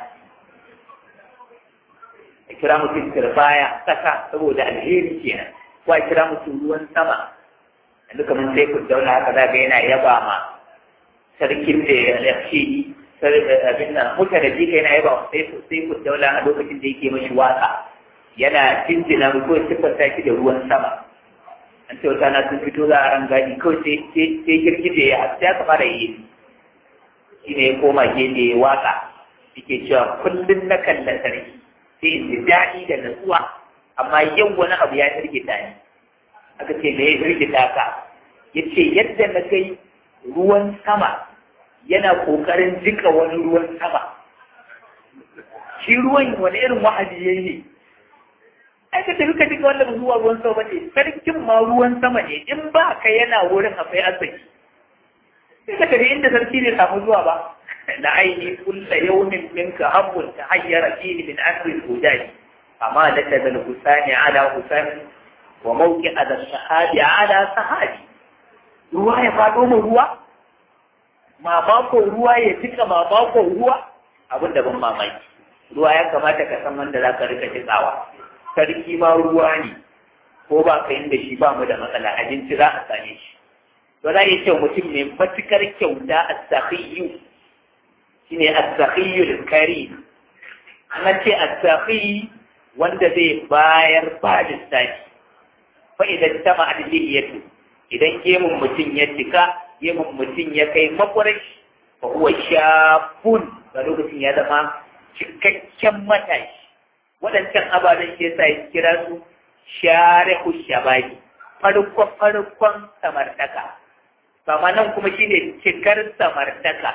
a kira mutum turbaya ƙasa saboda alheri kenan ko a kira mutum ruwan sama yanzu kamar sai ku daula haka za ga yana yaba ma sarkin da ya fi abin nan mutane jika yana yaba sai ku daula a lokacin da yake mashi waka yana jinjina ko siffanta shi da ruwan sama an ce wata na sun fito za a ran gadi kawai sai girgije ya hasu ya kama da yi shi ne ya koma gefe ya waka yake cewa kullum na kalla sarki sai in ji daɗi da natsuwa amma yau wani abu ya firgita ni aka ce me ya firgita ka ya ce yadda na kai ruwan sama yana ƙoƙarin jika wani ruwan sama shi ruwan wani irin wa'azi ya yi ai ka tafi ka jika wannan zuwa ruwan sama ne sarkin ma ruwan sama ne in ba ka yana wurin akwai arziki sai ka tafi inda sarki ne samu zuwa ba da aini kulla yawmin minka habbun ta hayyara fihi min amri al-hudaj amma da ta zal husani ala husani wa mawqi ala sahabi ala sahabi ruwa ya fado mu ruwa ma bako ruwa ya jika ma bako ruwa abin da ban mamaki ruwa ya kamata ka san wanda za ka rika jikawa sarki ma ruwa ne ko ba ka yin da shi ba mu da matsala abinci za a same shi to za a yi ce mutum mai matukar kyauta a sahiyu shi ne a sahiyu kari an ce a sahiyu wanda zai bayar ba lissafi fa idan ta ma'adiliyatu idan gemun mutum ya cika gemun mutum ya kai makwarai fa huwa shafun ga lokacin ya zama cikakken matashi waɗancan ababen shi yasa ya kira su sharihu shabari farkon farkon samartaka kama nan kuma shine cikar samartaka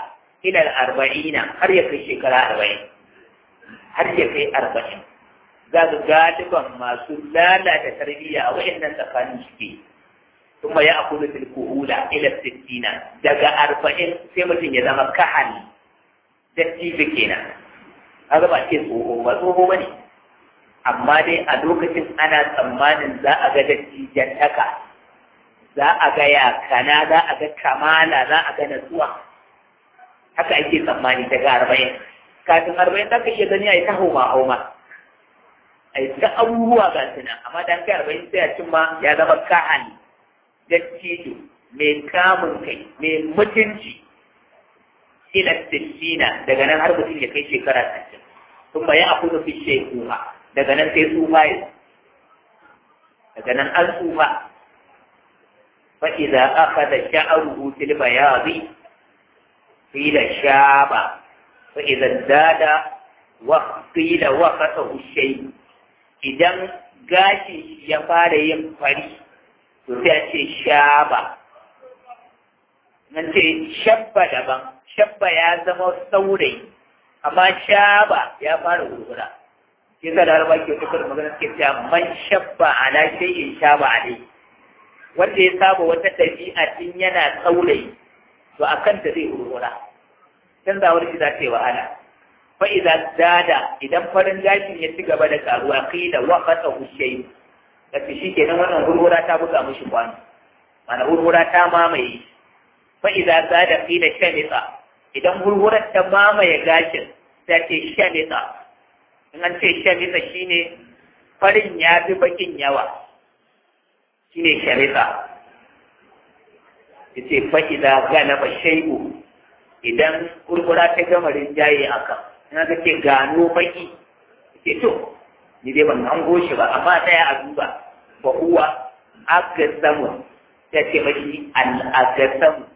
ila arba'ina har ya kai shekara arba'in har ya kai arba'in za ga galiban masu lalata tarbiyya a wayannan tsakanin suke kuma ya akulu fil kuhula ila sittina daga arba'in sai mutum ya zama kahal dattijo kenan kaga ba ce tsoho ba tsoho ba ne amma dai a lokacin ana tsammanin za a ga dattijan taka za a ga yakana za a ga kamala za a ga natsuwa haka ake tsammani daga arba'in kafin arba'in za ka iya gani a yi ta hauma hauma a yi ta abubuwa ga su nan amma dan kai arba'in sai a cimma ya zama kahani dattijo mai kamun kai mai mutunci ila sittina daga nan har mutum ya kai shekara sittin kuma ya akudu fi shekuha daga nan sai tsufa ya daga nan an tsufa fa idza akhadha sha'ruhu fil bayadi qila shaba fa idza zada wa qila waqatahu shay idan gashi ya fara yin fari to sai a ce shaba nan ce shabba daban shabba ya zama saurayi amma shaba ya fara gurgura shi yasa da harba ke tukar magana suke cewa man shabba ala shay'in shaba alai wanda ya saba wata ɗabi'a tun yana saurayi to a kanta zai gurgura canzawar shi za ta yi wahala fa idza dada idan farin gashin ya ci gaba da karuwa qila wa qata hushay kace shikenan wannan gurgura ta buga mishi kwano mana gurgura ta mamaye fa idza zada qila shamita idan gurgurar ta mamaye gashin ta ce shamita in an ce shamita shine farin ya fi bakin yawa shine shamita yace fa idza galaba shay'u idan gurgura ta gama rinjaye akan in aka ce gano baki ke to ni dai ban hango shi ba amma ɗaya a duba fa huwa agasamu ta ce mashi al-agasamu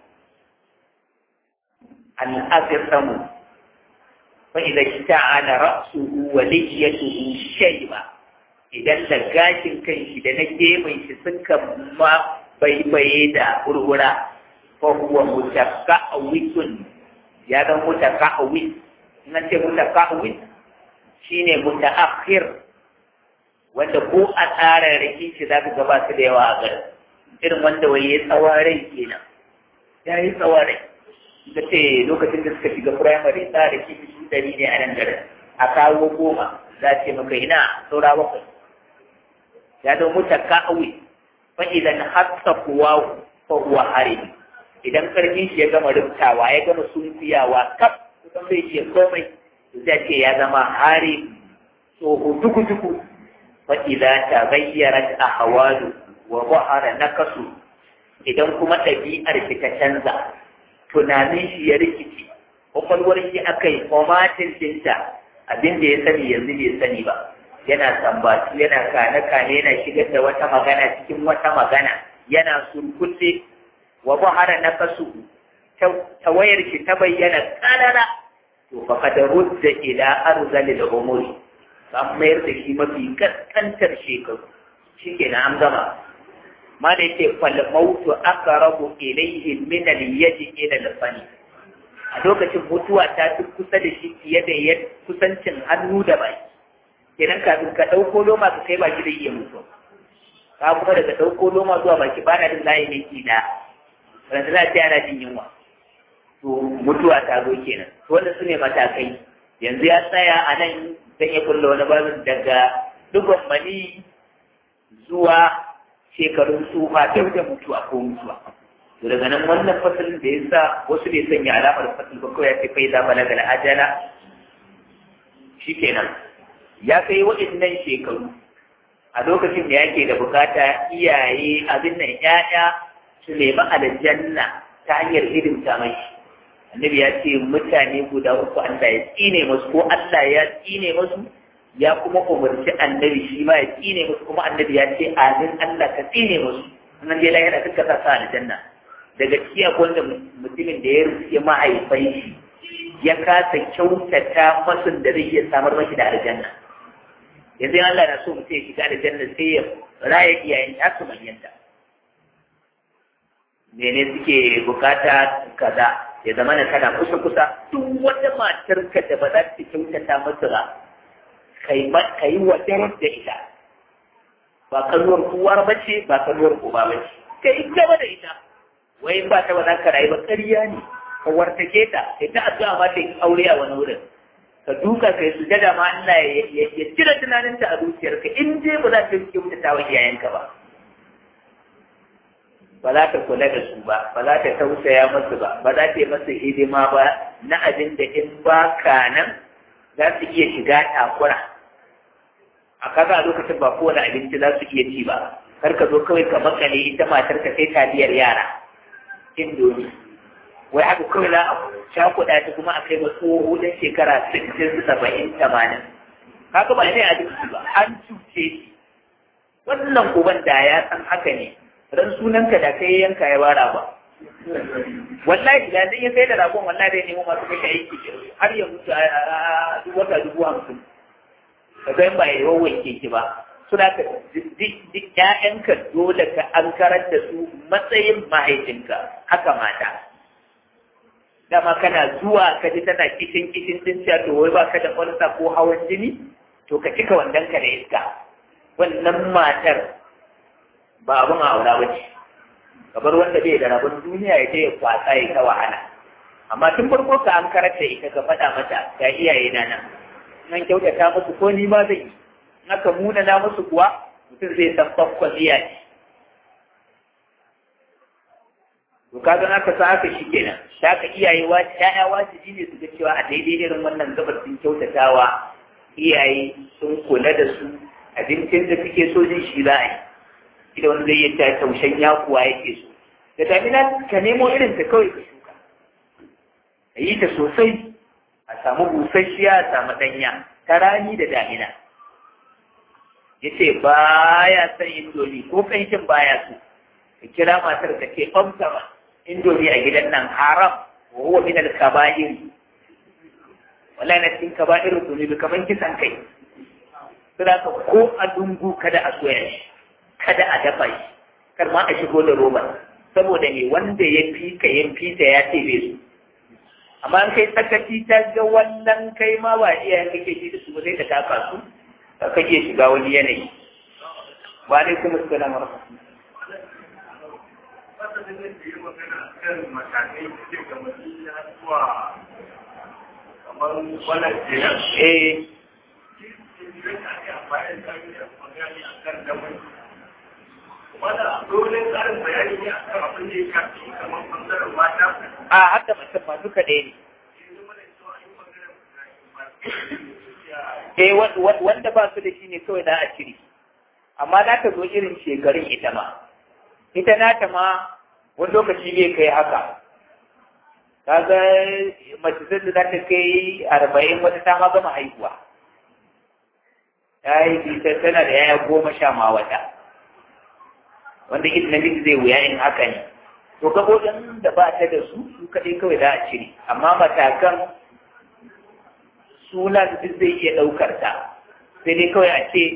al-agasamu fa idan shta'ala ra'suhu wa lihiyatuhu shayba idan da gashin kan shi da na gefen shi suka ma baibaye da gurgura fa huwa mutaqawwitun ya zama mutaqawwit nan ce mutakawin shine mutaakhir wanda ko a tsarin riki shi za ka gaba su da yawa a gari irin wanda wai ya tsawarai kenan ya yi tsawarai da ce lokacin da suka shiga firamare tsara riki su dari ne a nan garin a kawo goma za ce maka ina saura bakwai ya zama mutakawin fa idan hatta kuwa fa huwa harim idan karfin shi ya gama rubtawa ya gama sunfiyawa kaf kusan bai ce komai zai ce ya zama hari tsoho duku-duku fa'iza ta bayyara a hawalu wa bahara na kasu idan kuma ɗabi'ar shi ta canza tunanin shi ya rikici kwakwalwar shi aka yi formatin dinta abin da ya sani yanzu bai sani ba yana sambatu yana kane-kane yana shigar da wata magana cikin wata magana yana surkulle wa bahara na kasu tawayar shi ta bayyana ƙarara to fa kada rudda ila arzali da umuri an mayar da shi mafi kaskantar shekaru shi ke na an gama ma da yake fal mautu aqrabu ilayhi min al yadi ila al fani a lokacin mutuwa ta fi kusa da shi fiye da yadda kusancin hannu da baki kenan kafin ka ɗauko loma ka kai baki da iya mutu ka kuma daga ɗauko loma zuwa baki ba na jin layi ne ki da ranzu za ta yana jin yunwa to mutuwa ta zo kenan to wanda su ne matakai yanzu ya tsaya a nan zan iya kulla wani babin daga dugon mani zuwa shekarun tsufa ta da mutuwa ko mutuwa to daga nan wannan fasalin da ya sa wasu ne sanya alamar fasil ba kawai ya ce fai za balaga da ajala shikenan ya kai waɗannan shekaru a lokacin da yake da bukata iyaye abin nan 'ya'ya su nemi aljanna ta hanyar hidimta mai annabi ya ce mutane guda uku Allah ya tsine musu ko Allah ya tsine musu ya kuma umarci annabi shi ma ya tsine musu kuma annabi ya ce amin Allah ka tsine musu nan dai lahira duka sa sa aljanna daga ciki akwai wanda mutumin da ya rufe mahaifai shi ya kasa kyautata masun da zai iya samar mashi da aljanna yanzu Allah na so mutum ya shiga aljanna sai ya raya iyayen ya su manyanta mene suke bukata kaza ya zama na kana kusa kusa duk wata matar ka da ba za ta kyautata masa ba kai ka yi wadarar da ita ba kanuwar uwar bace ba kanuwar uba bace kai in gaba da ita wai ba ta ba za ka rayu ba ƙarya ne ka wartake ta kai ta addu'a ma ta yi aure a wani wurin ka duka kai su jada ma Allah ya cire tunaninta a zuciyarka in je ba za ta kyautata wa iyayenka ba ba za ta kula da su ba ba za ta tausaya masu ba ba za ta yi masu hidima ba na abin da in ba ka nan za su iya shiga takura a kaga a lokacin ba kowane abinci za su iya ci ba kar ka zo kawai ka makale ita matar ka sai taliyar yara indomi wai haka kawai za a shakuɗa ta kuma a kai ma tsoho dan shekara sittin saba'in tamanin kaga ba ne abinci ba an cuce shi wannan uban da ya san haka ne ran sunanka da kai yanka ya bara ba wallahi da zai ya sai da ragon wallahi zai nemo masu kai aiki har ya mutu a duk wata dubu hamsin ka ga ba ya yawan keke ba suna ka duk ƴaƴanka dole ka an karar da su matsayin mahaifinka haka mata dama kana zuwa ka ji tana kishin kishin din cewa to wai baka da ƙwarsa ko hawan jini to ka cika wandan ka da iska wannan matar ba abin aura ba ce kabar wanda bai da rabon duniya ya je ya kwasa ya ta wahala amma tun farko ka an karanta ita ka faɗa mata ga iyaye na nan nan kyautata musu ko ni ma zai yi in aka muna na musu kuwa mutum zai san bakkwan iyaye to ka ga aka sa haka shi kenan da aka iyaye ya'ya wajibi ne su ga cewa a daidai irin wannan gabar sun kyautatawa iyaye sun kula da su abincin da suke so jin shi za a yi ida wani zai yi ta taushen yakuwa yake so da damina ka nemo irin ta kawai ka shuka ka yi ta sosai a samu busasshiya a samu ɗanya ta rani da damina ya ce ba ya son indomi ko ƙanshin baya so ka kira matar da ke ɓamtama indomi a gidan nan haram wa huwa min al-kaba'ir wallahi na cikin kaba'ir zunubi kaman kisan kai sai ka ko a dungu kada a soya shi kada a dafa shi kar ma a shigo da roba saboda ne wanda ya fi ka ya fi ta ya ce su amma an kai tsakaci ta ga wannan kai ma ba iyayen kake ji da su ba sai ka taka su ka kake shiga wani yanayi ba dai kuma su gana mara Eh, wanda dole tsarin bayani ne a kan abin da ya shafi kamar bangaren mata a haka mutum ma duka ɗaya ne eh wanda ba su da shi ne kawai na a cire amma za ta zo irin shekarun ita ma ita nata ma wani lokaci bai kai haka kaga mace zai za ta kai arba'in wata ta ma gama haihuwa ta yi tana da yaya goma sha ma wata wanda ita namiji zai wuya in haka ne to gabobin da ba ta da su su kaɗai kawai za a cire amma matakan suna duk zai iya ɗaukar ta sai dai kawai a ce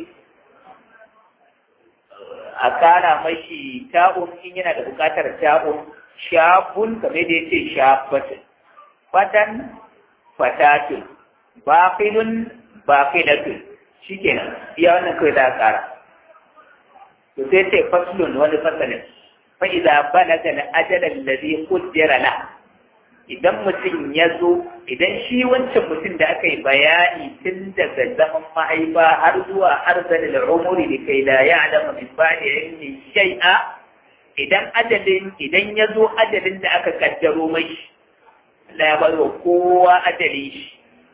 a kara mashi ta'un in yana da buƙatar ta'un shafun kamar da ya ce shafatun fatan fatatun bafilun bafilatun shi kenan iya wannan kawai za a kara to sai ce faslun wani fasalin fa idza balaga al ajal alladhi qaddara la idan mutum ya zo idan shi wancan mutum da aka yi bayani tun daga zaman mahaifa har zuwa arzal al-umuri da kai da ya alama min ba'di ilmi shay'a idan ajalin idan ya zo ajalin da aka kaddaro mai Allah ya bar wa kowa ajalin shi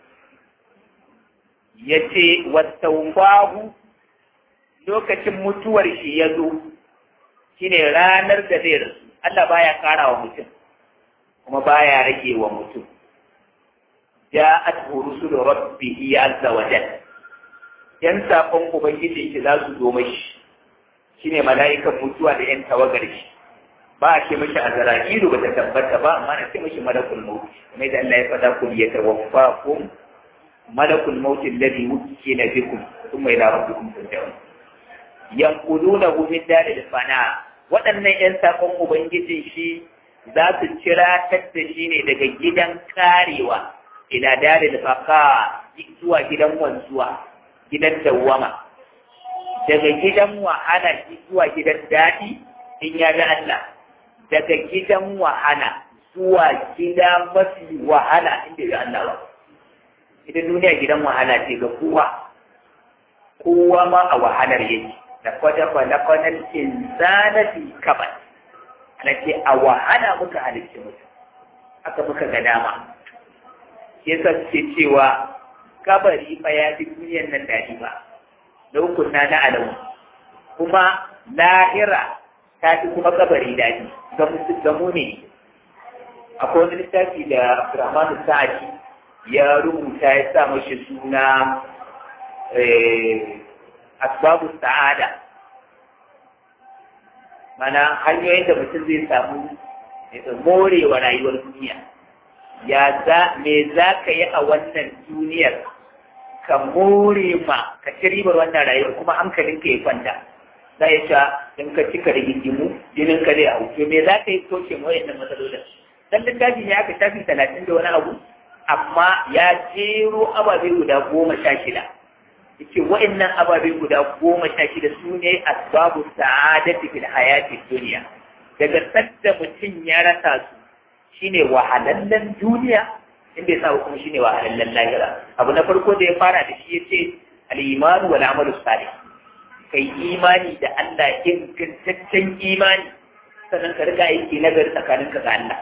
yace wastawfahu lokacin mutuwar shi ya zo shine ranar da zai rasu Allah baya kara wa mutum kuma baya rage wa mutum ja'at rusulu rabbihi azza wa jalla yan sakon ubangiji shi za su zo mashi shine mala'ikan mutuwa da yan tawagar shi ba a ce mashi azra'ilu ba ta tabbata ba amma na ce mashi malakul maut kuma da Allah ya fada kun ya tawaffakum malakul maut alladhi wukila bikum thumma ila rabbikum turja'un yanqudunahu min dalil fana waɗannan ‘yan saƙon Ubangijin shi za su cira da shi ne daga gidan karewa ila dalil baka zuwa gidan wanzuwa gidan dawwama daga gidan wahala zuwa gidan daɗi in ya ga Allah daga gidan wahala zuwa gida mafi wahala inda ya Allah ba ita duniya gidan wahala ce ga kowa kowa ma a wahalar yake da kwada kwada kwanan insana fi kabar ana ce a wahala muka halicci mutum haka muka ga dama yasa ce cewa kabari fa ya fi duniyan nan daɗi ba da hukunna na alamu kuma lahira ta fi kuma kabari daɗi ga mu ne akwai wani littafi da Abdurrahman Sa'adi ya rubuta ya sa mashi suna asbabu sa'ada mana hanyoyin da mutum zai samu morewa rayuwar duniya ya za me za ka yi a wannan duniyar ka more ma ka ci ribar wannan rayuwar kuma hankalinka ya kwanta za ya sha in ka cika rigingimu jinin ka zai hau to me za ka yi toshe ma wayannan matsalolin dan littafi ne aka shafi talatin da wani abu amma ya jero ababe guda goma sha shida yace wa'annan ababe guda goma sha shida su ne asbabu sa'adati fil hayati dunya daga sadda mutum ya rasa su shine wahalallen duniya inda ya sa kuma shine wahalallen lahira abu na farko da ya fara da shi yace al-iman wal amalu salih kai imani da Allah ingantaccen imani sannan ka riga aiki nagari tsakaninka ga Allah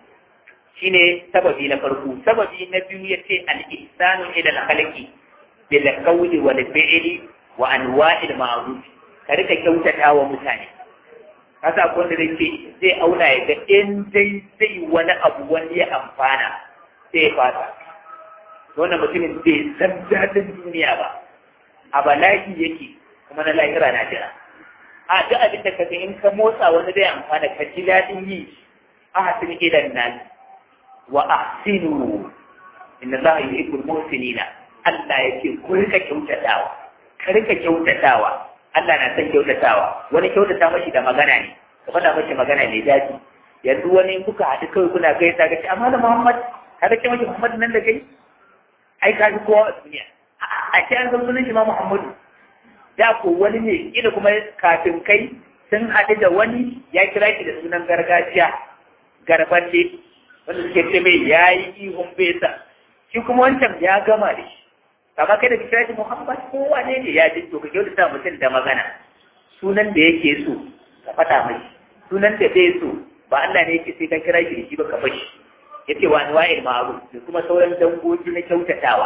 shine sababi na farko sababi na biyu yace al-ihsanu ila al-khalqi bil qawli wal fi'li wa anwa'il ma'ruf ka rika kyautata wa mutane kasa ko da yake zai auna ya ga in dai zai wani abu wani ya amfana sai ya fata wannan mutumin bai san dadin duniya ba a bala'i yake kuma na lahira na jira a duk abin da kaga in ka motsa wani zai amfana ka ji dadin yi a hasin idan nasi wa ahsinu inna allaha yuhibbul muhsinina Allah yake ku rika kyautatawa ka rika kyautatawa Allah na son kyautatawa wani kyautata mashi da magana ne ka faɗa mashi magana mai daɗi yanzu wani in kuka haɗu kawai kuna kai ta gaci amma da Muhammad ka ga mashi Muhammad nan da kai ai ka ji kowa a duniya a ce an san sunan shi ma Muhammadu da ko wani ne kila kuma kafin kai sun haɗu da wani ya kira shi da sunan gargajiya garbace wanda suke ce mai ya yi ihun besa shi kuma wancan ya gama da shi amma kai da ka kira shi Muhammad ko wane ne ya ji to ka kyautata mutum da magana sunan da yake so ka faɗa mai sunan da bai so ba Allah ne yake sai ka kira shi da shi ba ka bashi yace wa anwa'il ma'ruf da kuma sauran dangogi na kyautatawa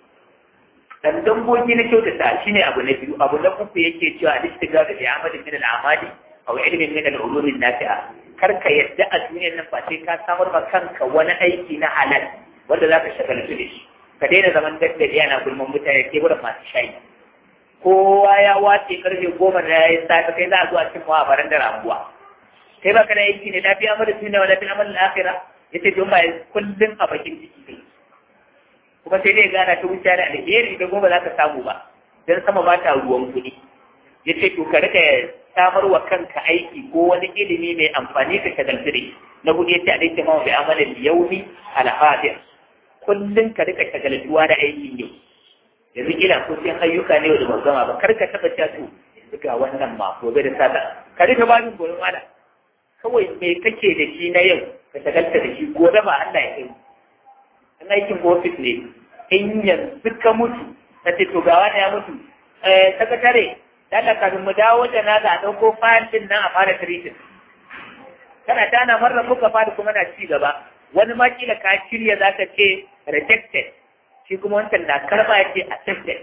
dan dangogi na kyautata shine abu na biyu abu na uku yake cewa al-istighfar da amalin min al-amali aw ilmin min al-ulum an-nafi'a kar ka yadda a duniyar nan ba sai ka samar ma kanka wani aiki na halal wanda za ka shagaltu da shi ka daina zaman daddare yana gulman mutane ke gudun masu shayi kowa ya wace karfe goma da ya yi safe kai za a zuwa cin mawa baran da ramuwa kai ba kana aiki ne lafiya mara tuna wa lafiya mara lafira ya ce don ba kullum a bakin ciki kai kuma sai dai gana ta wuce da alheri da goma za ka samu ba don sama ba ta ruwan kuɗi ya ce to ka rika samar wa kanka aiki ko wani ilimi mai amfani ka shagaltu da na hudu ya ce a daita mawa bai amalin yaumi alhadir kullum ka rika shagaltuwa da aikin yau yanzu kila ko sai ayyuka ne da ban gama ba kar ka taba cewa to ga wannan ma gobe da sata ka rika babin gobe mala kawai me kake da shi na yau ka shagalta da shi gobe ba Allah ya kai in aikin ofis ne in yanzu ka mutu ka ce to ga wani ya mutu eh sakatare dalla kafin mu dawo da na ga dauko fayil din nan a fara treating kana tana marar muka fara kuma na ci gaba wani ma kila ka shirya za ka ce rejected shi kuma wancan na karba ya ce accepted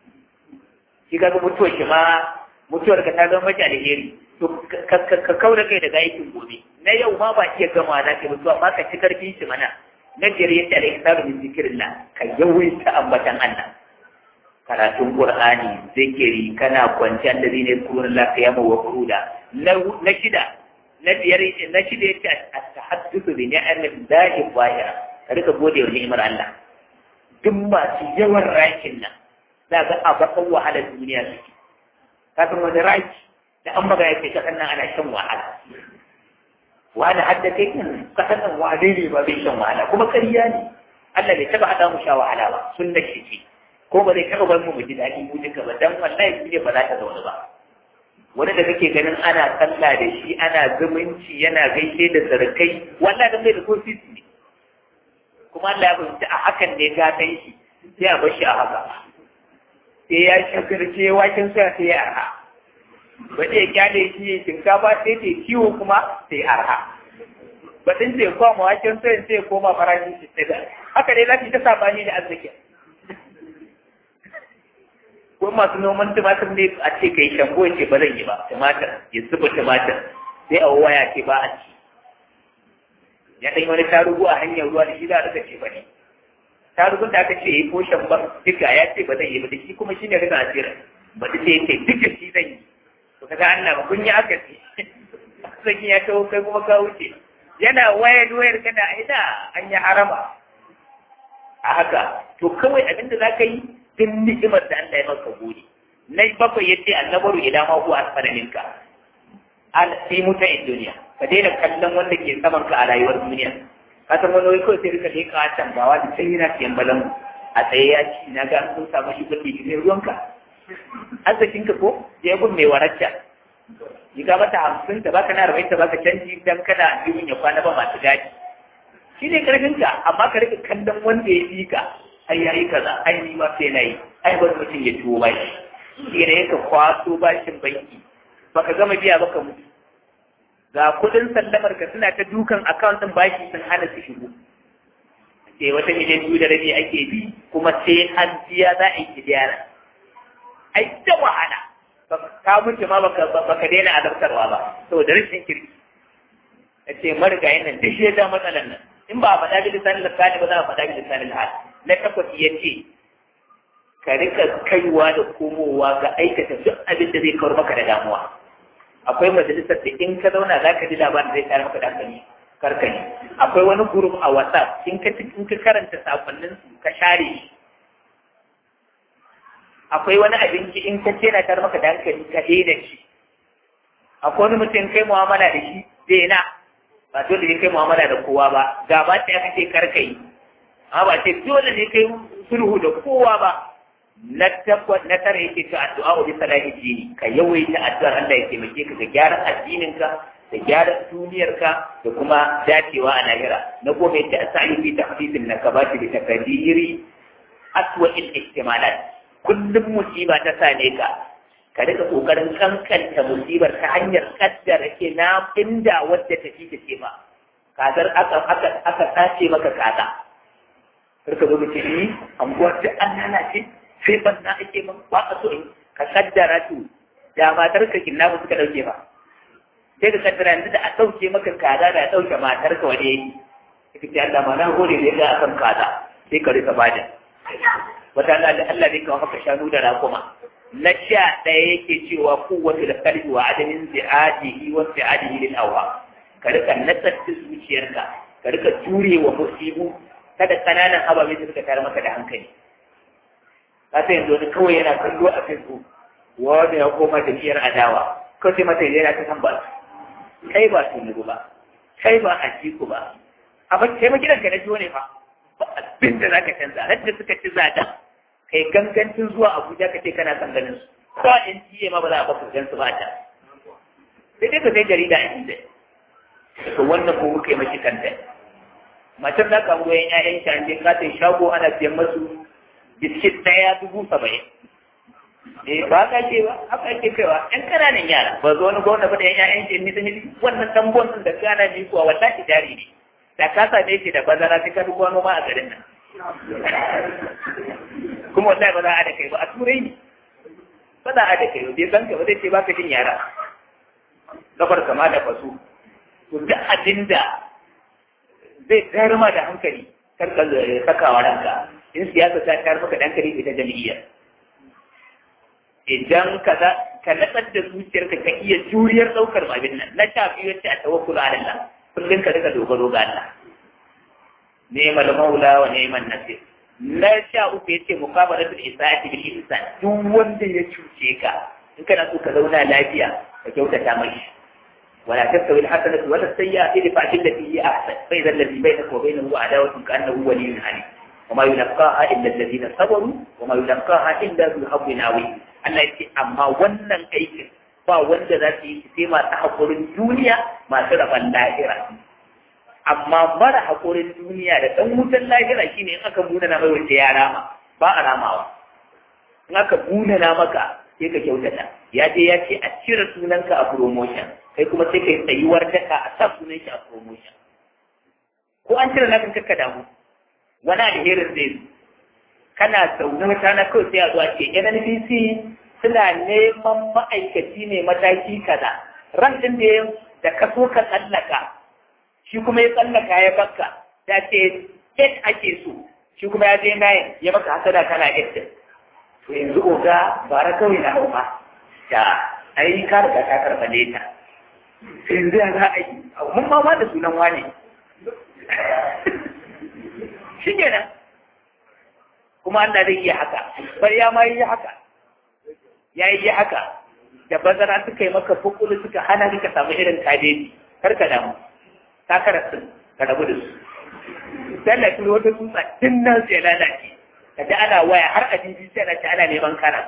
shi kaga mutuwar shi ma mutuwar ka ta zama mace alheri to ka kaura kai daga aikin gobe na yau ma ba iya gama za ka mutuwa ba ka ci karfin shi mana na biyar ya ce alaihi min zikirillah ka yawaita ambatan Allah karatun Qur'ani zikiri kana kwanciyar da zai kurun lafiya ma wa kuruda na shida na biyar na shida yace at-tahaddathu bi ni'amin lahi zahira ka rika gode wa ni'imar Allah duk masu yawan rakin nan za ga a bakan wahalar duniya suke kafin wani raki da an magana yake ta nan ana shan wahala wani hadda kai kan kasan nan wane ne ba bai shan wahala kuma ƙarya ne Allah bai taba hada mu sha wahala ba sunna shi ce ko ba zai taba bar mu mu ji daɗi mu duka ba dan wallahi shi ne ba za ta zaune ba wani da kake ganin ana sallah da shi ana zumunci yana gaishe da sarkai wallahi dan bai da kofi ne kuma Allah ya fahimci a hakan ne gatan shi sai a bar shi a haka sai ya shakarce waken soya sai ya arha ba zai kyale shi shinkafa sai ta ciwo kuma sai arha ba din sai koma waken soya sai koma farashin shi sai da haka dai za ta sabani da arziki ko masu noman tumatir ne a ce kai shambo ce ba zan yi ba tumatir ya zuba tumatir sai a waya ce ba a ci ya ɗan wani tarugu a hanyar ruwa da shi za a rika ce ba ne tarugun da aka ce ya yi ko shamban duka ya ce ba zan yi ba da shi kuma shi ne rika asira ba ta ce ya ce duka shi zan yi to kaga Allah ba kun yi aka ce sakin ya kawo kai kuma ka wuce yana wayar wayar kana ina an yi harama a haka to kawai abin da za ka yi duk ni'imar da Allah ya maka gode na bakwai yace annabaru idan ma huwa asfara minka al fi mutai duniya ka daina kallon wanda ke saman ka a rayuwar duniya ka san wani wai kawai sai rika leka a can bawa da sai yana siyan balan a tsaye ya ci na ga sun samu shi kuɗi ne ruwanka arzikin ka ko ya gun mai waracca yi ga mata hamsin ta baka na arba'in ta baka canji dan kana biyun ya kwana ba masu gadi shi ne karfin ka amma ka rika kallon wanda ya fi ka ai yayi kaza ai ni ma sai nayi ai wani mutum ya tuwo bashi shi ne ka kwaso bashin banki baka gama biya baka mutu ga kudin sallamar ka suna ta dukan account din bashi sun hana su shigo sai wata miliyan biyu da rabi ake bi kuma sai an biya za a yi kidiyara ai ta wahala ka mutu ma baka baka daina azabtarwa ba saboda rashin kirki ce marigayin nan duk ya ja matsalan nan in ba a faɗa bi lisanin lisani ba za a faɗa bi lisanin hal na takwas ya ce ka rika kaiwa da komowa ga aikata duk abin da zai kawar maka da damuwa akwai majalisar da in ka zauna za ka ji labarin zai tare maka da hankali karkani akwai wani gurup a whatsapp in ka in ka karanta sakonnin su ka share shi akwai wani abinci in ka ce na tare maka da hankali ka daina shi akwai wani mutum kai mu'amala da shi daina ba dole ne kai mu'amala da kowa ba ga ba ta aka ce karkai amma ba ce dole ne kai sulhu da kowa ba na takwas na tara yake ta addu'a bi salahi dini ka yawaita addu'ar Allah ya taimake ka ga gyaran addininka da gyaran duniyarka da kuma dacewa a lahira na goma yace asali fi tahfifin nakabati bi takdiri aswa il ihtimalat kullum musiba ta same ka ka rika kokarin kankanta musibar ta hanyar kaddara ke na inda wadda ta fi ta ce ba kazar aka aka aka sace maka kaza karka zo ka ce ni anguwar duk an lalace sai ban na ake man ba a so ka kaddara to da matar ka kinna ba suka dauke ba sai ka kaddara yanzu da a dauke maka kaza da a dauke matar ka wani yayi kika ce Allah ma na gode da ya akan kaza sai ka rika bada wata Allah da Allah zai kawo maka shanu da rakuma na sha ɗaya yake cewa kowace da kalbi wa adamin zi'adihi wa zi'adihi lil awha ka rika natsar zuciyarka ka rika jure wa musibu kada kananan ababe su suka tare maka da hankali ka sai yanzu wani kawai yana kallo a facebook wanda ya koma jam'iyyar adawa kawai sai mata yana ta san ba kai ba tunubu ba kai ba a jiku ba a ba kai magidan ka na jiwo ne fa ba abin da za ka canza har da suka ci zada kai gangancin zuwa abuja ka ce kana son ganin su ko in jiye ma ba za a baka gan su ba ta sai dai ka sai jarida a inda to wannan ko muka yi mashi kanta matar da kan goyon ƴaƴan shi an je katin shago ana siyan masu biskit ɗaya dubu saba'in eh ba ka ce ba haka ake kaiwa ƴan ƙananan yara ba zo wani gwamna ba da ƴan ƴaƴan shi nisa nisa wannan tambon da gana ne kuwa wallahi jari ne da ka same shi da bazara sai ka duk wani ma a garin nan kuma wallahi ba za a da kai ba a turai ne ba za a da kai ba bai san ka ba zai ce ba ka jin yara gabar kama da fasu to duk abin da zai tayar ma da hankali kar ka sakawa ranka in siyasa ta tayar maka da hankali ita jam'iyyar idan ka ka natsar da zuciyarka ka iya juriyar ɗaukar abin nan na sha biyu yace a tawakkulu ala Allah kullum ka rika dogaro ga Allah ni'mal maula wa ni'mal nasir na sha uku yace muqabalatul isaati bil ihsan duk wanda ya cuce ka in kana so ka zauna lafiya ka kyautata mai ولا تستوي الحسنة ولا السيئة ادفع بالتي هي أحسن فإذا الذي بينك وبينه عداوة كأنه ولي حميم وما يلقاها إلا الذين صبروا وما يلقاها إلا ذو حظ عظيم Allah ya ce amma wannan aikin ba wanda za su yi sai masu haƙurin duniya masu rabon lahira amma mara haƙurin duniya da ɗan wutan lahira shine in aka muna na mai wanda ya rama ba a ramawa in aka muna na maka sai ka kyautata ya je ya ce a cire sunanka a promotion kai kuma sai ka yi tsayuwar daka a sa sunan shi a promotion ko an cire na kanka damu wani alherin zai zo kana zaune wata na kawai sai a zuwa ce NNPC suna neman ma'aikaci ne mataki kaza ran din da da ka so ka tsallaka shi kuma ya tsallaka ya bakka ya ce eight ake so shi kuma ya je nine ya maka hasada kana eight to yanzu oga bara kawai na hau ba da ai ka riga ka karɓa leta yanzu ya za a yi mun ma da sunan wane shi kenan kuma Allah zai iya haka bar ya ma yi haka ya yi haka da bazara suka yi maka fukulu suka hana ka samu irin kadeji kar ka damu ka karasu ka rabu da su sai da kuma wata tsutsa tun nan sai lalace ka ji ana waya har a jinji sai na ci ana neman kana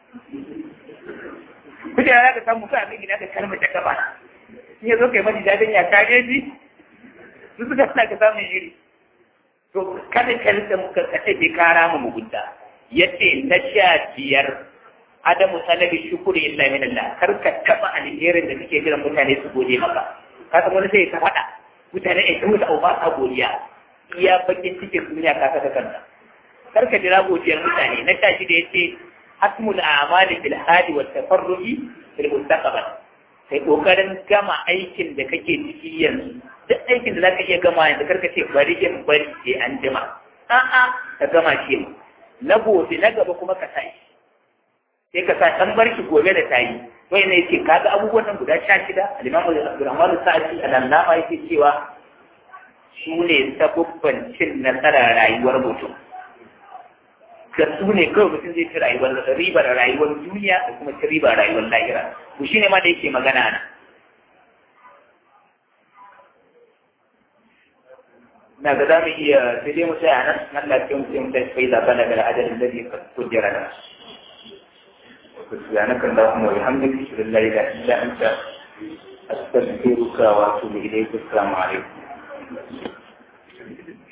kuke da ka samu ka abin gida ka kalmar da gaba in ya zo kai mani dadin ya kadeji su suka suna ka samun iri to kada ka rika muka kace bai kara mu mugunta yace na sha biyar adamu talabi shukuri illa min Allah kar ka taba alherin da kake jiran mutane su gode maka ka san wani sai ka faɗa mutane ai ta mutu ba sa godiya iya bakin cikin duniya ka saka kanka kar ka jira godiyar mutane na sha shida yace hasmul a'mali bil hadi wat tafarruhi fil mustaqbal kai kokarin gama aikin da kake ciki yanzu duk aikin da zaka iya gama yanzu karka ce bari in bari sai an jima a'a ka gama shi na gobe na gaba kuma ka sai sai ka sa dan barki gobe da tayi wai ne yake kaga abubuwan nan guda 16 al-Imam Abdurrahman Sa'di al-Allama yake cewa su ne sabubban cin nasarar rayuwar mutum da su ne kawai mutum zai ci rayuwar ribar rayuwar duniya da kuma ci ribar rayuwar lahira to shine ma da yake magana na na ga za mu iya sai dai mu tsaya nan nan lafiya mu sai mu tashi fai zaɓa daga ajalin da zai kujera da سبحانك اللهم وبحمدك اشهد ان لا اله الا انت استغفرك واتوب اليك السلام عليكم